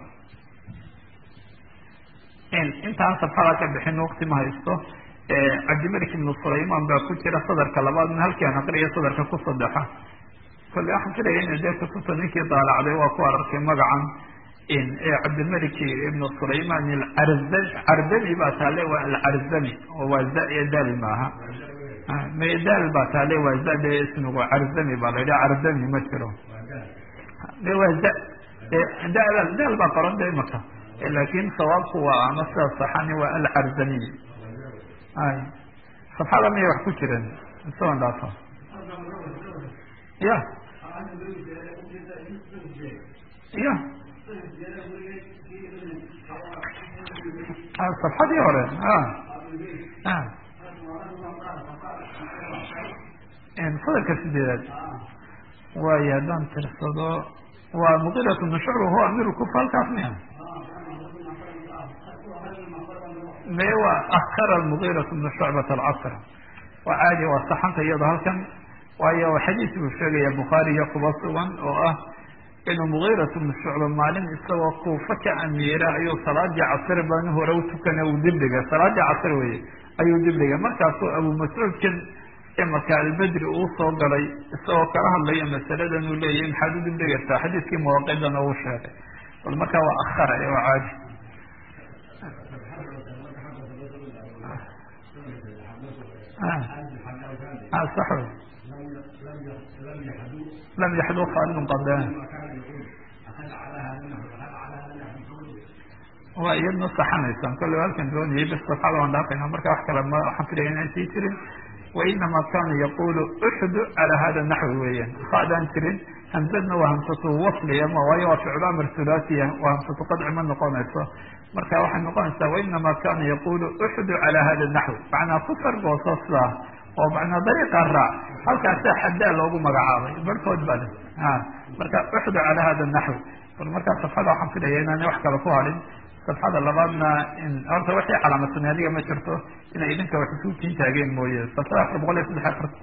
intaan safxada ka bixin waqti ma haysto cabdimalik ibnu sulayman baa ku jira sadarka labaadna halkii aan aqriya sadarka ku sadexa kolle waxaan filaya ina dee kutubta ninkii daalacday waa ku ararkay magacan cabdilmalik ibnu sulayman alcarzami cardami baa taale waa alcarzami oo waa za iyo daal maaha daal baa taale waa za de ismigu carzami baa la yidhaha cardami ma jiro de waa za daal daal baa qoran de imaka laakin sawaabku waa ama sida saxani waa alcarzamiy ay safxada miyay wax ku jireen isagoon dhaafo ya ya safxadii hore sadarka sideedaad waayo haddaan tirsado waa muqirat bnu shucba huwa amiru kufa halkaas miya me waa akara mugirat bnu shucbat alcasr waa caadi waa saxanta iyado halkan waayo xadiis buu sheegaya bukhaari iyo kuba sugan oo ah inuu mugirat bnu shucba maalin isagoo kuufa ka amiira ayuu salaadii casr baan hore u tukana uu dibdhiga salaadii casr weye ayuu dibdhiga markaasuu abu mascuudkan imaka albedri uu soo galay isagoo kala hadlaya masaladan uu leeyahy maxaad u dibdhigaysaa xadiiskii mawaqidana uu sheegay bal markaa waa akhara ee waa caadi sax wey lam yaxdu khaalidun qadaan waa iyadna saxanaysaan kolle halkan doonayay bis safxada waan dhaafayna marka wax kale ma waxaan filaya inaan sii jirin wainama kana yaqulu uxdu cala hada naxwi weeyaan haadaan jirin hamsadna waa hamsatu wasliya ma waayo waa ficlu amr thulaasiya waa hamsatu qadci ma noqonayso marka waxay noqonaysaa wainama kana yaqulu uxdu cala hada naxwi macnaa ku sargooso sidaa oo macnaa dariiqa raac halkaasaa xadaa loogu magacaabay barhkood baa le marka uxdu cala hada naxwi bal markaa safxada waxaan filaya inaana wax kale ku hadhin safxada labaadna horta waxay calaamadsanay adiga ma jirto inay idinka wax isu tiin taageen mooye safxada afar boqol iyo saddex afar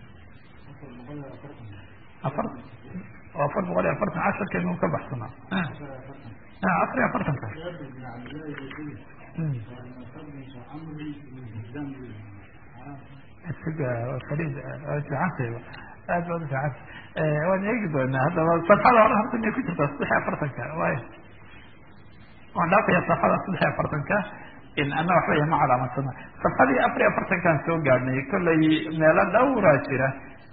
afar afar boqol iyo afartan casharkeenu ka baxsanaa afar iyo afartanka farid fiicantayba aad baad ufiicanta waan eegi doonaa haddaba safxada hore horta inay ku jirtaa saddex iyo afartanka waay waan dhaafaya safxada saddex iyo afartanka ana waxba ima calaamadsana safxadii afar iyo afartankaan soo gaadhnay kollay meelo dhowraa jira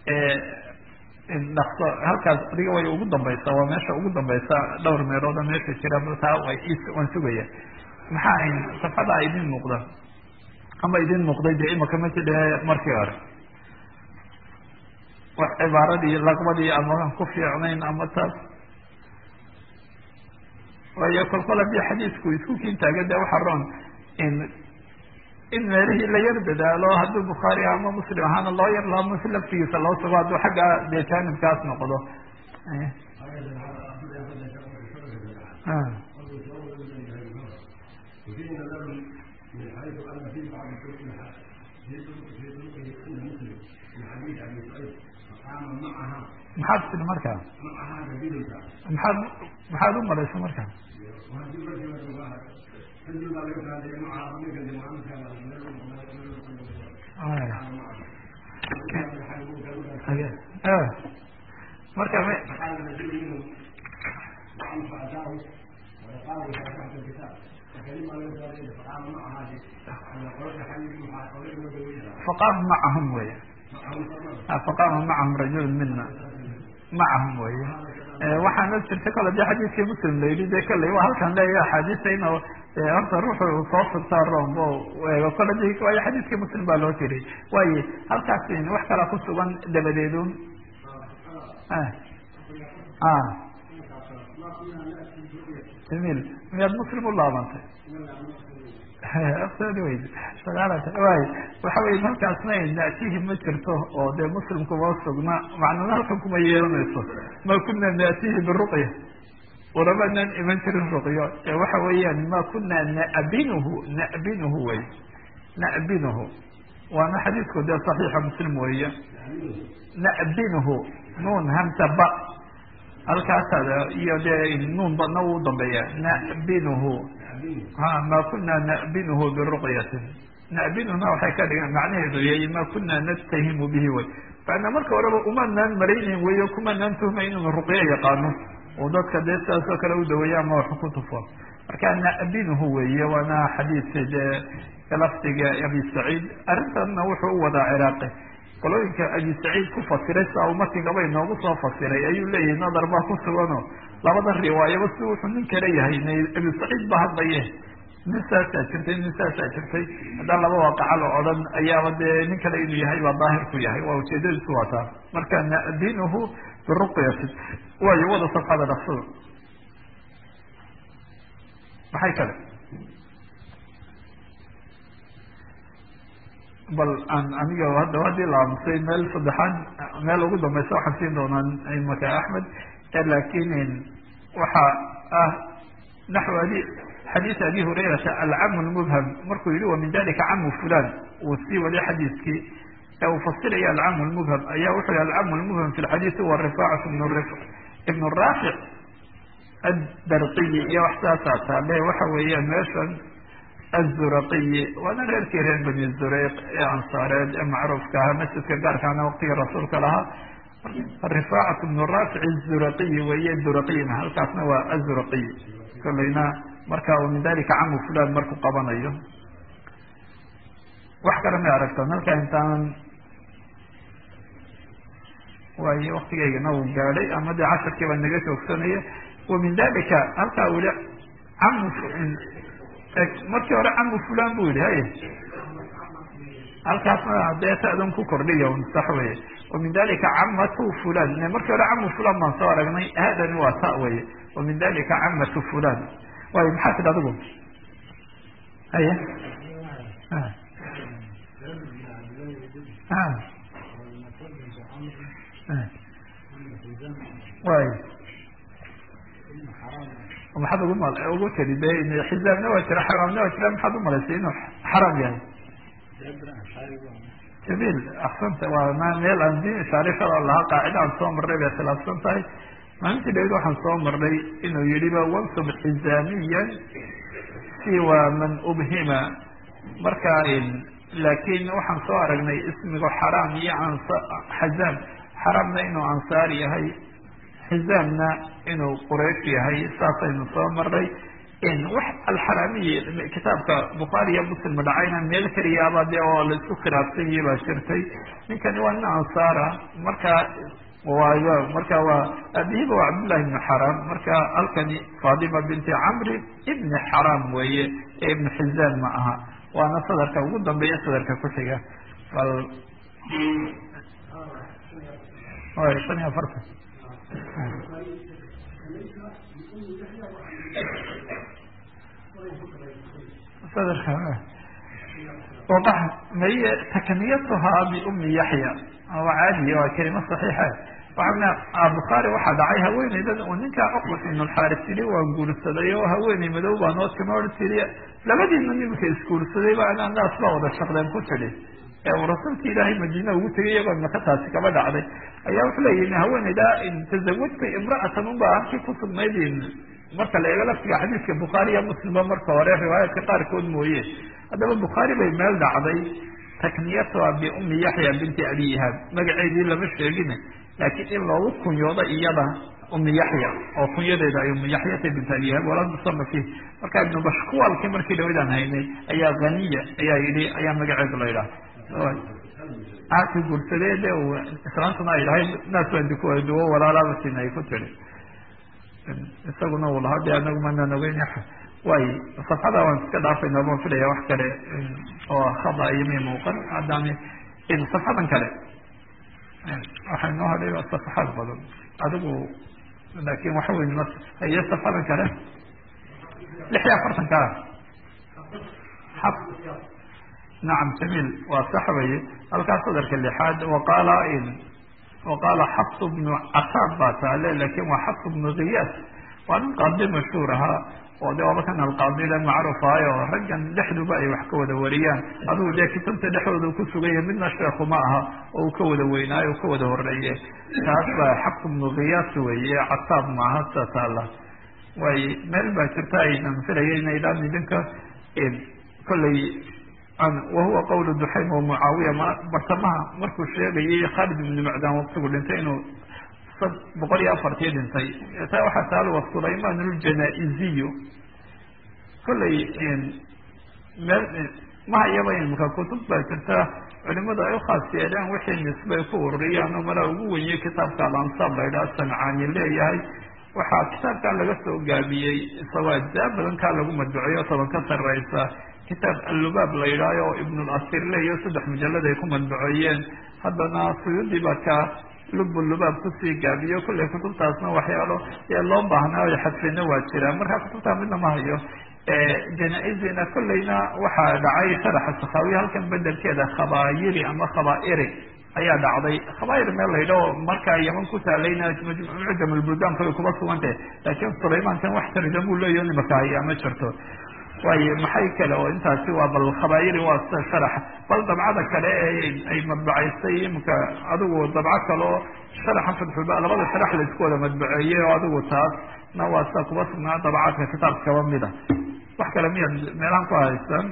dhakso halkaas adiga way ugu dambaysa waa meesha ugu dambaysa dhowr meelooda meesha jira taa waan sugaya maxaa ayn safxada idin muuqda ama idin muuqday dee imaka ma jidhe markii hore wax cibaaradii laqbadii ama ku fiicnayn ama taas waayo kolkol haddii xadiisku isku kiintaaga de waxa roon in in meelihii la yar dadaalo hadduu bukhaari ama muslim ahaana loo yar laamo si laftigiisa loo sugo hadduu xagga dee jaanibkaas noqdo maxaad tiri markaa maxaad maxaad u malaysa markaa marka faqaama macahum wey faqaama macahum rajul mina macahum wey waxaana jirta kale de xadiiskii muslim la yidhi de kalley waa halkan leeya axaadiista in horta ruuxu soo furtaa rom o eego kole d waayo xadiiskii muslim baa loo jiray waayo halkaas wax kala ku sugan dabadeedun jamil miyaad muslim u laabantay way waxa wey halkaasna natihi ma jirto oo dee muslimkuma sugna macnana halkan kuma yeelanayso ma kuna natihi biruqya ulamanaan iman jirin ruqyo waxa weeyaan ma kuna nabinuhu nabinuhu wey nabinuhu waana xadiisku dee saxiixa muslim weeye nabinuhu nuun hamsa ba halkaasa iyo dee nuun badna uu dambeeya nabinuhu ha ma kuna nabinuhu biruqyatin nabinuhuna waxay ka dhigan macnaheedu yahay ma kuna natahimu bihi wey maana marka horeba umanaan maraynayn weyo kumanaan tuhmay inuu ruqyo yaqaano oo dadka dee sidaas oo kale u daweeya ama wax ku tufo marka nabinuhu weeye waana xadiidka dee lafdiga abi saciid arrintanna wuxuu u wadaa ciraaqi qolooyinka abi saciid ku fasiray sidaa uu markigaba inoogu soo fasiray ayuu leeyahay nadar baa ku sugano labada riwaayaba si wuxuu nin kale yahay abi saciid ba hadlaye nin saasaa jirtay nin saasaa jirtay haddaan laba waaqaca la odhan ayaaba dee nin kale inuu yahay baa daahir ku yahay waa ujeedadiisu waa taa marka nadinuhu biruqyati waayo wada safxada dhaqsada maxay kale bal aan aniga hadda haddii la aamusay meel saddexaad meel ugu dambaysa waxaan siin doonaa imaka axmed lakin waxa ah naxw adi xadiis abi hurayrata alcamu lmubham markuu yihi wa min dalika camu fulan uu sii waliy xadiiskii ee uu fasiraya alcamu lmubham ayaa wuxuu yihi alcamu lmubham fi lxadiisi wa rifaacat ibn raafic addarqiyi iyo wax saasaa taale waxa weeyaan meeshan azuraqiyi waana reerkii reer bani zureyq ee ansaareed ee macruufka ahaa masjidka gaarkaana waqtigii rasuulka lahaa rifaacat ibnu raafic azuraqiyi weeye duraqiyna halkaasna waa azuraqiy kolleyna marka min dalika camu fulan markuu qabanayo wax kale may aragtaan halkaa intaan waayo waktigaygana uu gaadhay ama dee casharkii baa naga joogsanaya wa min dalika halkaa weli camu markii hore camu fulan bu yihi hay halkaasna dee ta'dan ku kordhiya sax weye wa min dalika camatu fulan markii hore camu fulan baan soo aragnay haadani waa ta weye wa min dalika camatu fulan waayo maxaa tidhi adigu haya way maxaad ugu mal ugu tiri de xizaabna waa jira xaraamna waa jira maxaad umalaysay inuu xaraam yahay jamil aksanta waa ma meel aan diin shaarifada lahaa qaacida aan soo marnay bay khilaafsan tahay maalintii dhaweyd waxaan soo marnay inuu yihiba wansub xizaamiyan siwa man ubhima marka laakin waxaan soo aragnay ismigu xaraam iyo xazaam xaraamna inuu ansaar yahay xizaamna inuu quraysh yahay saasaynu soo marnay wax alxaraamiyi kitaabka bukhaari iyo muslim dhacayna meel keliyaaba de oo la isku khilaafsan yihi baa jirtay ninkani waa nin ansaara marka waayo marka waa abihiba waa cabdullahi ibni xaram marka halkani fatima binti camri ibni xaram weeye ee ibnu xizaan ma aha waana sadarka ugu dambeeya sadarka ku xiga bal shan iyo afartan sadarka maye takniyatuhaa biumi yaxya waa caadiya waa kelima saxiixa waxaa bukhaari waxaa dhacay haweeneydan uu ninkaa cuqbat ibn lxaaris yidhi waan guursaday oo haweeney madow baa noo tima or tiri labadiina nimika isguursaday ba anaa naas baa wada shaqdeen ku tidhi ee uu rasuulka ilaahay madiina ugu tegay iyagoo maka taasi kaba dhacday ayaa wuxuu leeyihi haweeneyda tazawajta imra'atan unbaa halkii ku sugnayd marka la eego laftiga xadiiska bukhaari iyo muslimba marka hore riwaayaadka qaarkood mooye haddaba bukhaari bay meel dhacday takniyatuha biumi yaxya binti abi ihaab magaceedii lama sheegin laakiin in loogu kunyoodo iyada umi yaxya oo kunyadeeda ay umi yaxyata bint abi ihaab walaa musama fiih marka ibnu bashkuwalki markii dhawadaan haynay ayaa haniya ayaa yidhi ayaa magaceedu la yidhaha aaka guursadee de islaantuna ay dhahay naas waan dikuwa duwo walaalabasin ay ku tiri isaguna uu lahaa de anagu manaan ogeyn way safxada waan iska dhaafayna baan filaya wax kale oo khada iyo may muuqan haddaan safxadan kale waxay noo hadhay waa safaxaad badan adigu laakin waxa wey iyo safxadan kale lix iyo afartan ka xab nacam jamiil waa sax weye halkaas sadarka lixaad waqaala waqaala xafs bnu casaab baa taale lakin waa xafs bnu kiyaas waa nin qaadi mashhuur ahaa oo de waaba kan alqaadile macruuf ahayo raggan dhexduba ay wax ka wada wariyaan adugu dee kutubta dhexdooda ku sugaya midna sheekhu ma aha oo uu ka wada weynaayo u ka wada horeeye taas baa xafs bnu kiyaas weye casaab maaha sa taala way meel baa jirta aynan filaya inaydaan idinka kolley wahuwa qawlu duxaym wa mucaawiya ma bartamaha markuu sheegayay khalid ibnu macdan waqtigu dhintay inuu boqol iyo afartii dhintay taa waxaa taalo sulayman aljanaiziyu kolley meel mahayaba imka kutub baa jirta culimadu ay ukhaas yeeleen wixii nisbay ku ururiyaan oo malaa ugu wenye kitaabka alansaab la yidhaha sancaani leeyahay waxaa kitaabkaa laga soo gaabiyey isagoo ajzaa badan kaa lagu madbuceeyo toban ka sareysa kitaab allubaab la yidhaayo oo ibnulasir leeyo saddex mujalad ay ku madbuceeyeen haddana suyuudi baa ka lubbulubaab kusii gaabiyo kolley kutubtaasna waxyaalo ee loo baahnaa o xadfina waa jiraan marka kutubtaa midna ma hayo janaa-izina kolleyna waxaa dhacay sharaxa sakaawiya halkan bedelkeeda khabaayiri ama khabaairi ayaa dhacday khabaayir meel laydhao markaa yaman ku taalayna mucjam albuldan kale kuma sugantah laakiin sulaymankan wax tarjamuu leeyaho nimaka hayaa ma jirto waayo maxay kale oo intaasi waa bal khabaayiri waa sida sharax bal dabcada kale ee ay madbacaysay imika adigu dabco kale oo sharaxa fatxuba labada sharax la isku wada madbaceeyey oo adigu taas na waa sida kuba sugnaa dabcaadka kitaabka kaba mida wax kale miyaad meelahan ku haysaan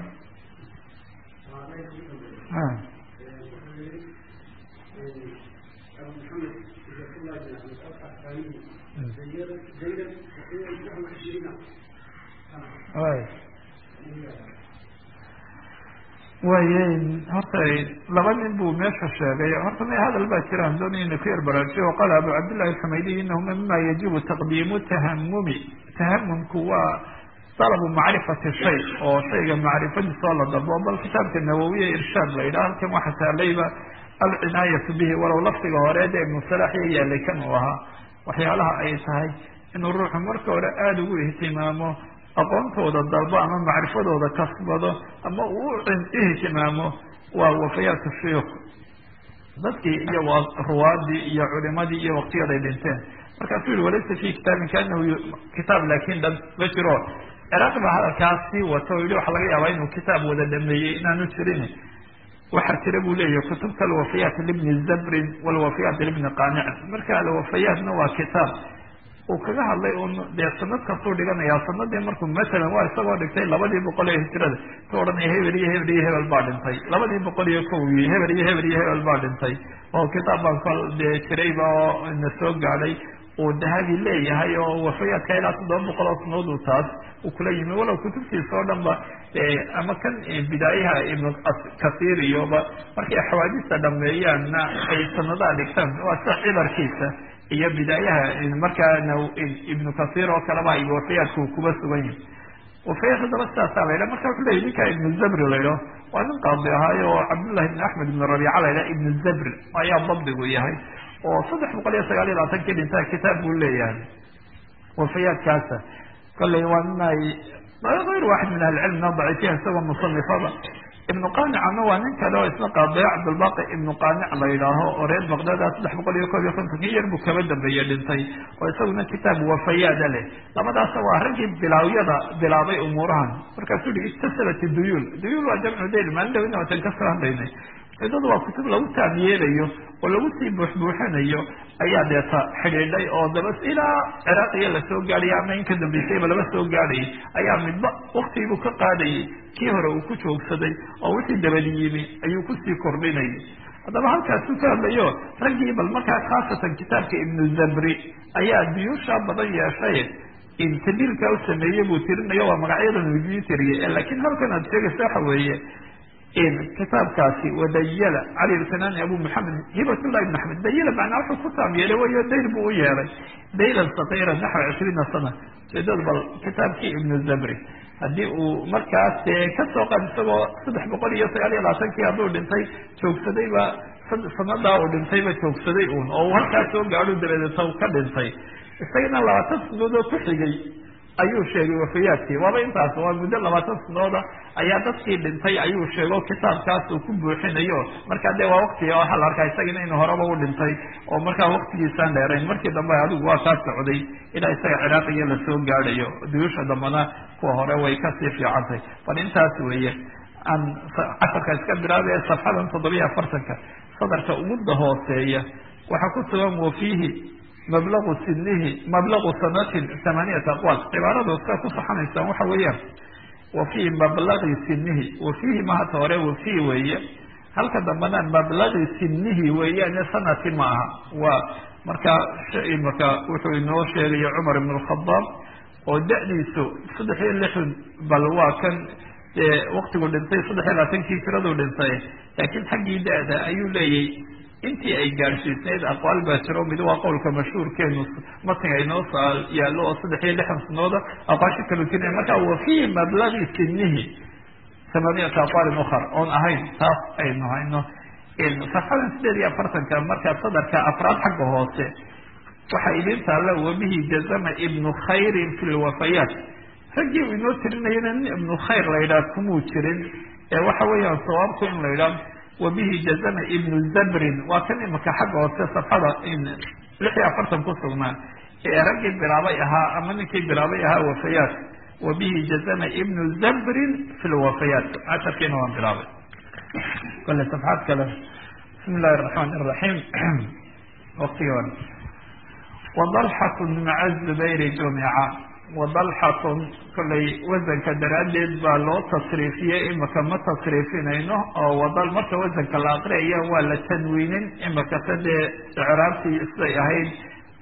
waye horta laba nin buu meesha sheegay horta ma hadal baa jiraan doonaya ina ku yar baraajiyo qala abu cabdillahi alxumaydiy inahuma mima yajibu taqdiimu tahamumi tahamumku waa dalabu macrifati shay oo shayga macrifadiisoo la dalbo bal kitaabka nawowiya irshaad la yidhaha halkan waxa taalayba alcinaayatu bihi walow lafdiga hore dee ibnu salaax iyo yaalay kan uu ahaa waxyaalaha ay tahay inuu ruuxu marka hore aada ugu ihtimaamo aqoontooda dalbo ama macrifadooda kasbado ama uu ihtimaamo waa wafayaatu shuyuuk dadkii iyo ruwaadii iyo culimadii iyo waqtiyaday dhinteen markaasuu yihi walaysa fi kitaabin kaanahu kitaab laakin dhan ma jiro ciraaq baa hadalkaas sii wato o yihi waxa laga yaabaa inuu kitaab wada dhameeyey inaanu jirin waxaa jira buu leeyahy kutubta alwafayaat libni zabrin walwafayaat libni qanicin marka alwafayaatna waa kitaab uu kaga hadlay un dee sanad kastuu dhiganayaa sanadii markuu masalan waa isagoo dhigtay labadii boqol ee hijrada ka odhanaya hebel iyo hebel iyo hebel baa dhintay labadii boqol iyo kow iyo hebel iyo hebel iyo hebel baa dhintay oo kitaab baan kal dee jirayba oo na soo gaadhay uu dahabi leeyahay oo wafayaadka ilaa toddoba boqol oo sanood uu taas uu kula yimi walow kutubtiisa oo dhan ba ama kan bidaayaha ibnu kasiir iyoba markay xawaadista dhameeyaanna ay sanadaha dhigtaan waa sida cibarkiisa iyo bidaayaha markaana ibnu kasiir oo kaleba iyo wafayaadka uu kuba sugan yahay wafayaad haddaba sidaasaa la yidhaha marka wuxuu leeyay ninka ibnu zabri la yidhaho waa nin qaadi ahaayo oo cabdullahi ibn axmed ibn rabiica la yidhaha ibnu zabri ayaa dabdigu yahay oo saddex boqol iyo sagaal iyo labaatankii dhintaa kitaab buu leeyahay wafayaadkaasa kolley waa nin ay ayr waaxid min ahlicilmina daciifiya isagoo musanifada ibnu qanicana waa nin kale oo isna qaadaya cabdulbaqi ibnu qaanic la yidhaaho oo reer baqdada saddex boqol iyo koob iyo kontonkii yar buu kaba dambeeye dhintay oo isaguna kitaab wafayaada leh labadaasa waa raggii bilaawyada bilaabay umuurahan markaasuu yihi iktasabat duyuul duyuul waa jamcu dayl maalin dhawina watan ka soo hadlaynay ujeedadu waa kutub lagu taam yeelayo oo lagu sii buuxbuuxinayo ayaa deeta xidhiidhay oo daba ilaa ciraaqiya lasoo gaadhaya ama in ka dambeysayba laba soo gaadhayay ayaa midba waktigiibuu ka qaadayay kii hore uu ku joogsaday oo wixii dabadi yimi ayuu kusii kordhinayay haddaba halkaasuu ka hadlayo raggii bal markaa khaasatan kitaabka ibnu zabri ayaa duyuusha badan yeeshay tabiilka u sameeyey buu tirinayo waa magacyadan idii tiriyay laakiin halkan aad sheegaysa waxa weeye kitaabkaasi wadayala cali ilkanani abu maxamed hibatullah ibn axmed dayala macnaa wuxuu ku taam yeelay wayo dayl buu u yeelay daylan satira naxwa cishriina sana ujeedada bal kitaabkii ibnu zabri haddii uu markaas kasoo qaad isagoo saddex boqol iyo sagaal iyo labaatankii hadduu dhintay joogsadayba sanadaa uu dhintayba joogsaday uun oo uu halkaas soo gaadho dabadeeta u ka dhintay isagana labaatan sanadood ku xigay ayuu sheegay wafayaadkii waaba intaas waa muddo labaatan sanooda ayaa dadkii dhintay ayuu sheego kitaabkaas uu ku buuxinayo markaa dee waa waktiga waxaa la arkaa isagana inuu horeba u dhintay oo markaa waktigiisaan dheerayn markii dambe adigu waa kaa socday ilaa isaga ciraaqiya lasoo gaadhayo duyuusha dambena kuwa hore way kasii fiicantay bal intaas weeye aan casharka iska bilaabaya safxadan toddobiya afartanka sadarka uguda hooseeya waxaa ku sugan wafiihi mablagu sinihi mablagu sanatin tamaaniyata aqwaal cibaaradu sa ku saxanaysaan waxa weeyaan wa fii mablagi sinihi wa fiihi mahata hore wa fii weeye halka dambena mablagi sinihi weeyaane sanati ma aha waa markaa marka wuxuu inoo sheegaya cumar ibn alkhadaab oo da-diisu saddex iyo lixdan bal waa kan waktigu dhintay saddex iyo labaatankii jiraduu dhintay laakiin xaggii da-da ayuu leeyay intii ay gaadhsiisnayd aqwaal baa jiro mid waa qowlka mashhuurkeenu matniga inoo saa yaallo oo saddex iyo lixdan sanooda aqwaasho kalu jira marka wa fii mablagi sinihi tamaaniyata aqwaalin ukhar oon ahayn taas aynu hayno safxadan sideed iyo afartanka markaa sadarka afraad xagga hoose waxaa idin taalla wabihi jazama ibnu khayrin fi lwafayaat raggii uu inoo tirinayana nin ibnu khayr la yidhaha kumuu jirin ee waxa weeyaan sawaabku in la yidhaha wabihi jazama ibnu zabrin waa kan imaka xagga hoose safxada lix iyo afartan ku sugnaa ee raggii bilaabay ahaa ama ninkii bilaabay ahaa wafayaat wabihi jazama ibnu zabrin fi lwafayaat casharkiina waan bilaabay kole safxaad kale bismi illahi araxmaan iraxiim waqtigi hore wadalxatun maca zubayri jumica wadalxatun kollay wasanka daraaddeed baa loo tasriifiyey imaka ma tasriifinayno oo wadal marka wasanka la aqriyayo waa la tanwiinin imaka se dee icraabtii siday ahayd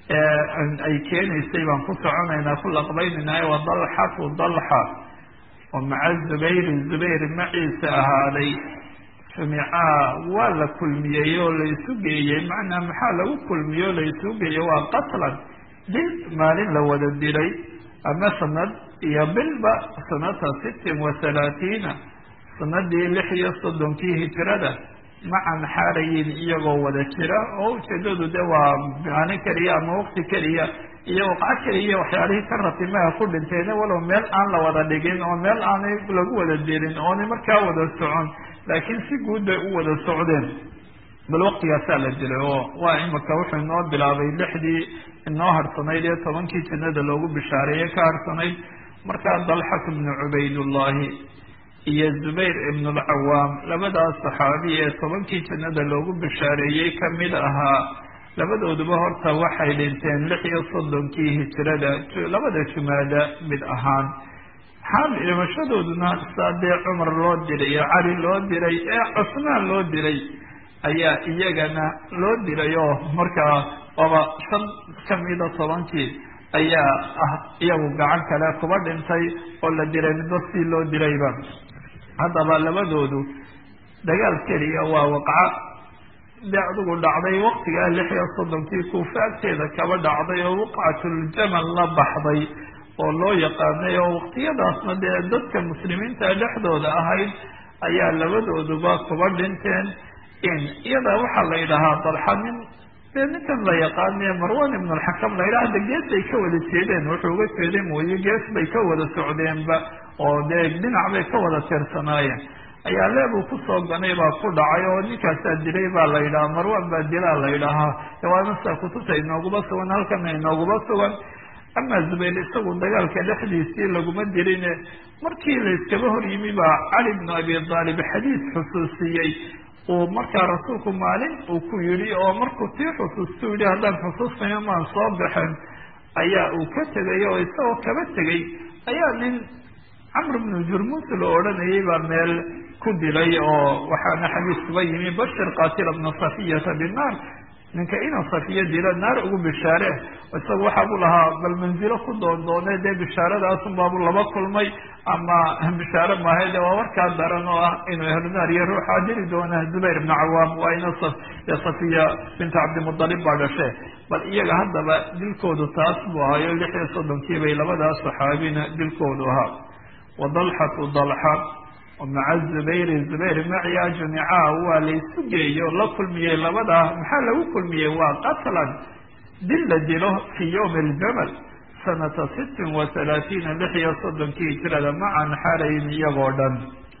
ay keenaysay baan ku soconaynaa ku laqbaynaynaa wadalxatu dalxa oo maca zubayri zubayr maciisa ahaaday jumicaa waa la kulmiyey oo laysu geeyey macnaa maxaa lagu kulmiyey oo laysu geeyey waa qatlan dil maalin la wada dilay ama sanad iyo bilba sanata sittin wa halaatiina sanadii lix iyo soddonkii hijrada macan xaarayin iyagoo wada jira oo ujeedadu de waa maalin keliya ama wakti keliya iyo waqco keliya waxyaalihii ka ratimaha ku dhinteena walow meel aan la wada dhigin oo meel aanay lagu wada dilin oonay markaa wada socon laakiin si guud bay u wada socdeen bal waktigaasaa la dilay oo waa imika wuxuu inoo bilaabay lixdii inoo harsanayd ee tobankii jannada loogu bishaareeye ka harsanayd markaa dalxat bnu cubaydullahi iyo zubayr ibnu alcawaam labadaas saxaabi ee tobankii jannada loogu bishaareeyey kamid ahaa labadooduba horta waxay dhinteen lix iyo soddonkii hijrada labada jumaada mid ahaan xaal dhimashadooduna saa dee cumar loo diray ee cali loo diray ee cusmaan loo diray ayaa iyagana loo diray oo markaa ooba shan kamida tobankii ayaa ah iyagu gacan kale kuba dhintay oo la diray midba si loo dirayba haddaba labadoodu dagaal keliya waa waqca de adigu dhacday waktigaa lix iyo soddonkii kuufa agteeda kaba dhacday oo waqcatuljamal la baxday oo loo yaqaanay oo waqtiyadaasna dee dadka muslimiinta dhexdooda ahayd ayaa labadooduba kuba dhinteen in iyada waxaa la yidhahaa dalxa nin dee ninkan la yaqaane marwan ibn alxakam la yidhaha hada gees bay ka wada jeedeen wuxuu uga jeeday mooye gees bay ka wada socdeenba oo dee dhinac bay ka wada tirsanaayeen ayaa leebuu kusoo ganay baa ku dhacay oo ninkaasaa dilay baa la yidhaha marwan baa dilaa la yidhaahaa waanasa kutubta inooguba sugan halkana inooguba sugan ama zubayl isagu dagaalka dhexdiisii laguma dirine markii layskaba hor yimi baa cali bnu abi aalib xadiis xusuusiyey uu markaa rasuulku maalin uu ku yidhi oo markuu tii xusuustu yidhi haddaan xusuusnayo maan soo baxen ayaa uu ka tegay oo isagoo kaba tegay ayaa nin camr bnu jurmus la odhanayay baa meel ku dilay oo waxaana xadiis kuba yimi bashir qaatila bna safiyata binnaar ninka inuu safiya dilo naar ugu bishaare isaga waxaabu lahaa bal manzilo ku doondoone dee bishaaradaasum baabu laba kulmay ama bishaare maahay de waa warkaa daran oo ah inuu ehlunaar iyo ruuxaa dili doona zubayr ibna cawaam waa ina safiya binta cabdimudalib baa dhashe bal iyaga haddaba dilkoodu taas buu ahayo lix iyo soddonkii bay labadaas saxaabina dilkoodu ahaa wadalxatu dalxa maca zubayri zubayr maciya jamica waa laysu geeyo la kulmiyey labadaa maxaa lagu kulmiyey waa qatlan dil la dilo fii yowmi aljamal sanata sittin wa halaatiina lix iyo soddonkii hijrada macan xarayn iyagoo dhan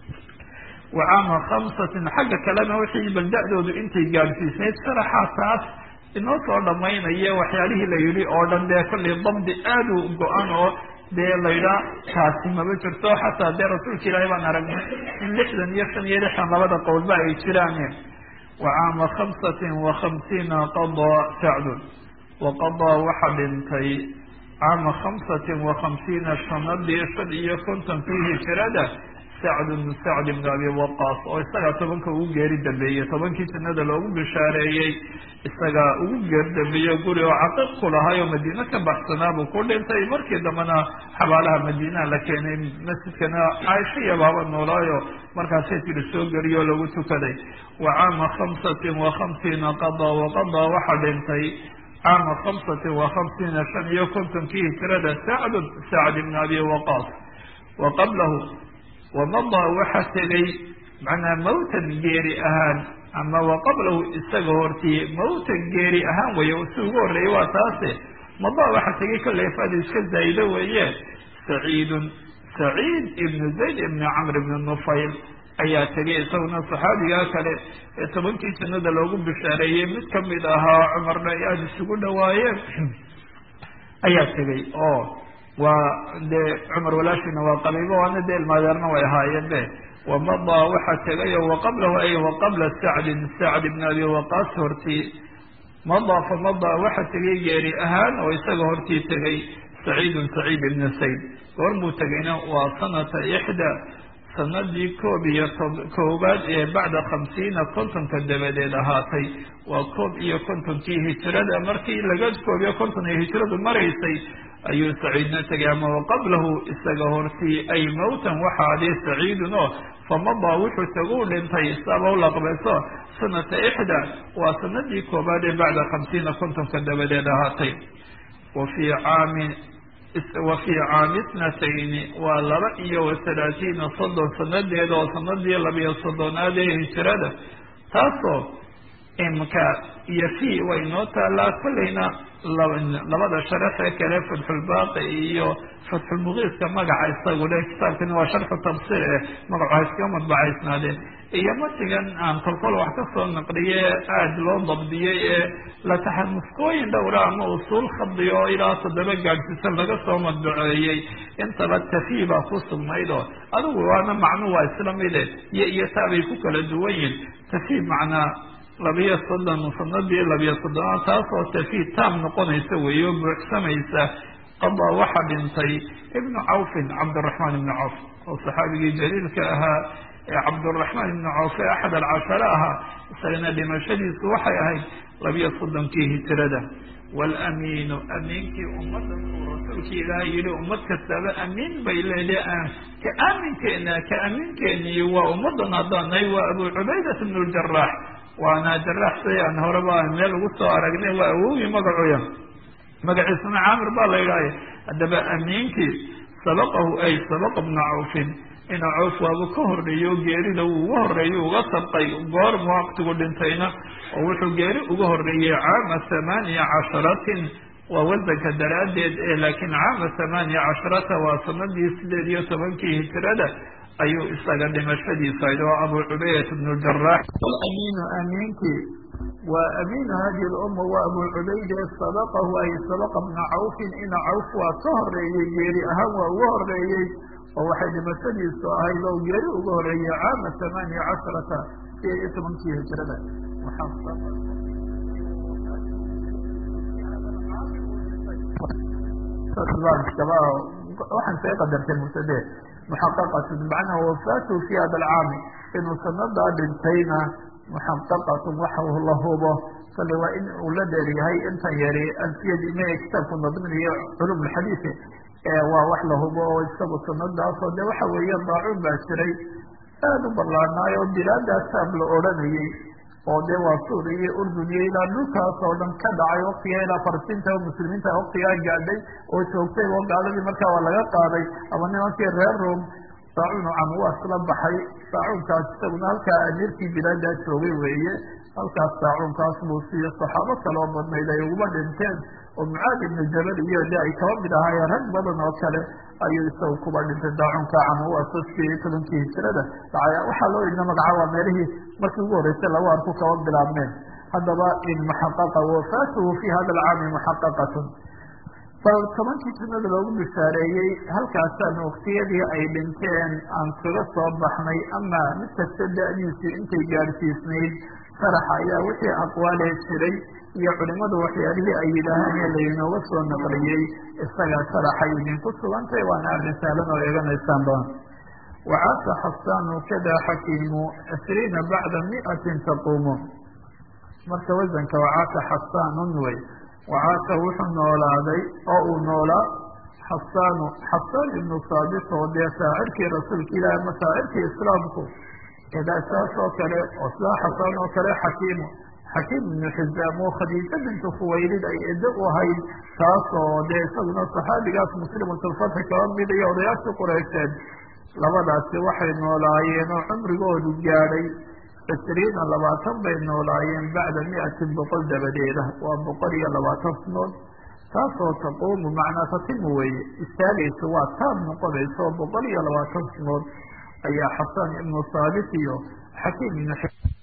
wa caama khamsatin xagga kalena wixii balda'doodu intay gaadhsiisnayd sharaxaa taas inoo soo dhamaynaya waxyaalihii la yidhi oo dhan dee kollay dabdi aada u go-an oo dee laydhaa taasi maba jirto xataa dee rasuulka ilaahay baan aragnay in lixdan iyo shan iyo lixdan labada qowlba ay jiraan wa caama khamsatin wa khamsiina qadaa sacdun wa qadaa waxa dhintay caama khamsatin wa khamsiina sanadii shan iyo kontonkii hijrada sacdun sacd ibn abi waqaas oo isagaa tobanka ugu geeri dambeeyey tobankii jannada loogu bishaareeyey isagaa ugu geeri dambeeye guri oo caqiiq ku lahay oo madiine ka baxsanaa buu ku dhintay markii dambena xabaalaha madiinaha la keenay masjidkana caaisha iyo baaba noolaayo markaasay tiri soo geliyo lagu tukaday wa caama khamsatin wa khamsiina qadaa waqadaa waxa dhintay caama khamsatin wa khamsiina shan iyo kontonkii hijrada sacdun sacd ibn abi waqaas wa qablahu wamadaa waxa tegay macnaa mawtan geeri ahaan ama wa qablahu isaga hortii mawtan geeri ahaan weeye si ugu horreeyey waa taase madaa waxa tegay kollay fada iska zaa'ido weeye saciidun saciid ibnu zayd ibni camr ibni nufayl ayaa tegay isaguna saxaabigaa kale ee tobankii jannada loogu bishaareeyey mid kamid ahaa cumarna ay aada isugu dhawaayeen ayaa tegay oo waa dee cumar walaashina waa qabiibo waana dee ilmaadeerna way ahaayeen be wamadaa waxa tegayo waqablahu ay waqabla sacdin sacd ibn abi waqaas hortii madaa famadaa waxa tegay geeri ahaan oo isaga hortii tegay saciidun saciid ibn sayd goormuu tegayna waa sanata ixda sanadii koob iyo koobaad ee bacda khamsiina kontonka dabadeed ahaatay waa koob iyo kontonkii hijrada markii laga koob iyo konton ay hijradu maraysay ayuu saciidna tegay ama waqablahu isaga hortii ay mawtan waxaadii saciidun oo famadaa wuxuu taguu dhintay saaba u laqbayso sanata ixda waa sanadii koobaad ee bacda khamsiina kontonka dabadeed ahaatay wa fii caami wa fii caami itnatayni waa laba iyo wa halaatiina soddon sanadeeda oo sanadii labiyo soddonaad ee hijrada taasoo imka iyo fi way noo taalaa kollayna labada sharaxee kale fatxulbaaqi iyo fatxulmugiiska magaca isagu le kitaabkani waa sharxu tafsiir eh magacu ha iskaga madbacaysnaadeen iyo matigan aan kolkol wax kasoo naqliye aada loo dabdiyey ee la taxamuskooyin dhowra ama usuul khadiyo oo ilaa toddoba gaadhsiisan laga soo madbaceeyey intaba tafi baa ku sugnayd oo adigu waana macnu waa isla mide iyo iyo taabay ku kala duwan yihin tafi macnaa labiyo soddon sanadii labiyo soddonaad taasoo tafi taam noqonaysa weeye oo buuxsamaysa qadaa waxa dhintay ibnu cawfin cabdiraxmaan ibnu cawf oo saxaabigii jaliilka ahaa ee cabduraxmaan ibnu cawfe axad alcashare ahaa isagana dhimashadiisu waxay ahayd labiyo soddonkii hijrada waalamiinu amiinkii ummaddan uu rasuulkii ilaahay yihi ummad kastaba amiin bay leedahay ka aaminkeena ka amiinkeeniyo waa ummaddan haddaanay waa abu cubaydat bnu ljaraax waana jaraax say aan horeba meel ugu soo aragnay waa awowgii magacuya magaciisuna caamir baa la yidhahya haddaba amiinkii sabaqahu ay sabaqa bna cawfin ina cawf waaba ka horreeyo geerida wuu uga horreeyo uga sabqay goorma waqtigu dhintayna oo wuxuu geeri uga horreeyey caama thamaaniya casharatin waa wasanka daraaddeed ee laakiin caama thamaaniya casharata waa sanadii sideed iyo tobankii hijrada ayuu isaga dhimashadiisa ayd oo abu cubaydat bnu jaraax amiinu amiinkii waa amiinu hadihi lumma waa abu cubayde sabaqahu ay sabaqa bna cawfin ina cawf waa ka horreeyey geeri ahaan waa uga horreeyey oo waxay dhimashadiisu ahayd oo geeri uga horreeyey caama thamaaniya casharata sideed iyo tobankii hijrada waxaan say qadartay mubtade muxaqaqatun macnaha wafaatu fi hada alcaami inuu sanadaa dhintayna muxaqaqatun waxa la hubo kale waa in uu la dheeryahay intan yari alfiyadi ma kitaabku nadminayo culum lxadiisi waa wax la hubo oo isagu sanadaasoo de waxa weeye daacuun baa jiray aada u ballaanaayo bilaadaas saab la odhanayey oo dee waa suuriya iyo urdun iyo ilaa dhulkaas oo dhan ka dhacay waktiga ilaa farsinta oo muslimiinta waktigaa gaadhay oo joogtay oo gaaladii markaa waa laga qaaday ama nimankii reer rom daacuun camwaas la baxay daacuunkaas isaguna halkaa amiirkii bilaadaa joogay weeye halkaas daacuunkaas buu siiyo saxaabo kaloo badnayd ay uguma dhinteen oo mucaad ibnu jabal iyo de ay kaba mid ahaayeen rag badan oo kale ayuu isagu kuba dhintay daacunka camwaasa sideed iyo tobankii hijrada dhacay waxaa loo idna magacaaba meelihii markii ugu horreysay lagu arku kaba bilaabmeen haddaba in muxaqaqa wafaatuhu fi hada alcaami muxaqaqatun bal tobankii jannada loogu bishaareeyey halkaasaan waktiyadii ay dhinteen aan kaga soo baxnay ama mid kasta da-diisii intay gaadhsiisnayd sharaxa ayaa wixii aqwaalee jiray iyo culimadu waxyaalihii ay yidhaaheen ee laynooga soo naqliyey isaga sharaxay idinku sugantay waana arrin sahlan oo eeganaysaan doon wacaasa xasaanu kada xakiimu cishriina bacda miatin taquumu marka wasanka wacaasa xasaanun wey wacaasa wuxuu noolaaday oo uu noolaa xasaanu xasaan ibnu saabit oo dee shaacirkii rasuulka ilahi ama shaacirkii islaamku idaa saas oo kale oo sidaa xasaan oo kale xakiimu xakiim ibnu xizaam oo khadiija bintu khuwaylid ay edo u ahayd taas oo dee isaguna saxaabigaas muslimatulfatxi kaba mid iyo odayaashii qureysheed labadaasi waxay noolaayeen oo cumrigoodu gaadhay cishriina labaatan bay noolaayeen bacda miatin boqol dabadeeda waa boqol iyo labaatan sanood taasoo taquumu macnaa tatimu weeye istaagayso waa taab noqonayso boqol iyo labaatan sanood ayaa xasan ibnu saabit iyo xakiim ibnu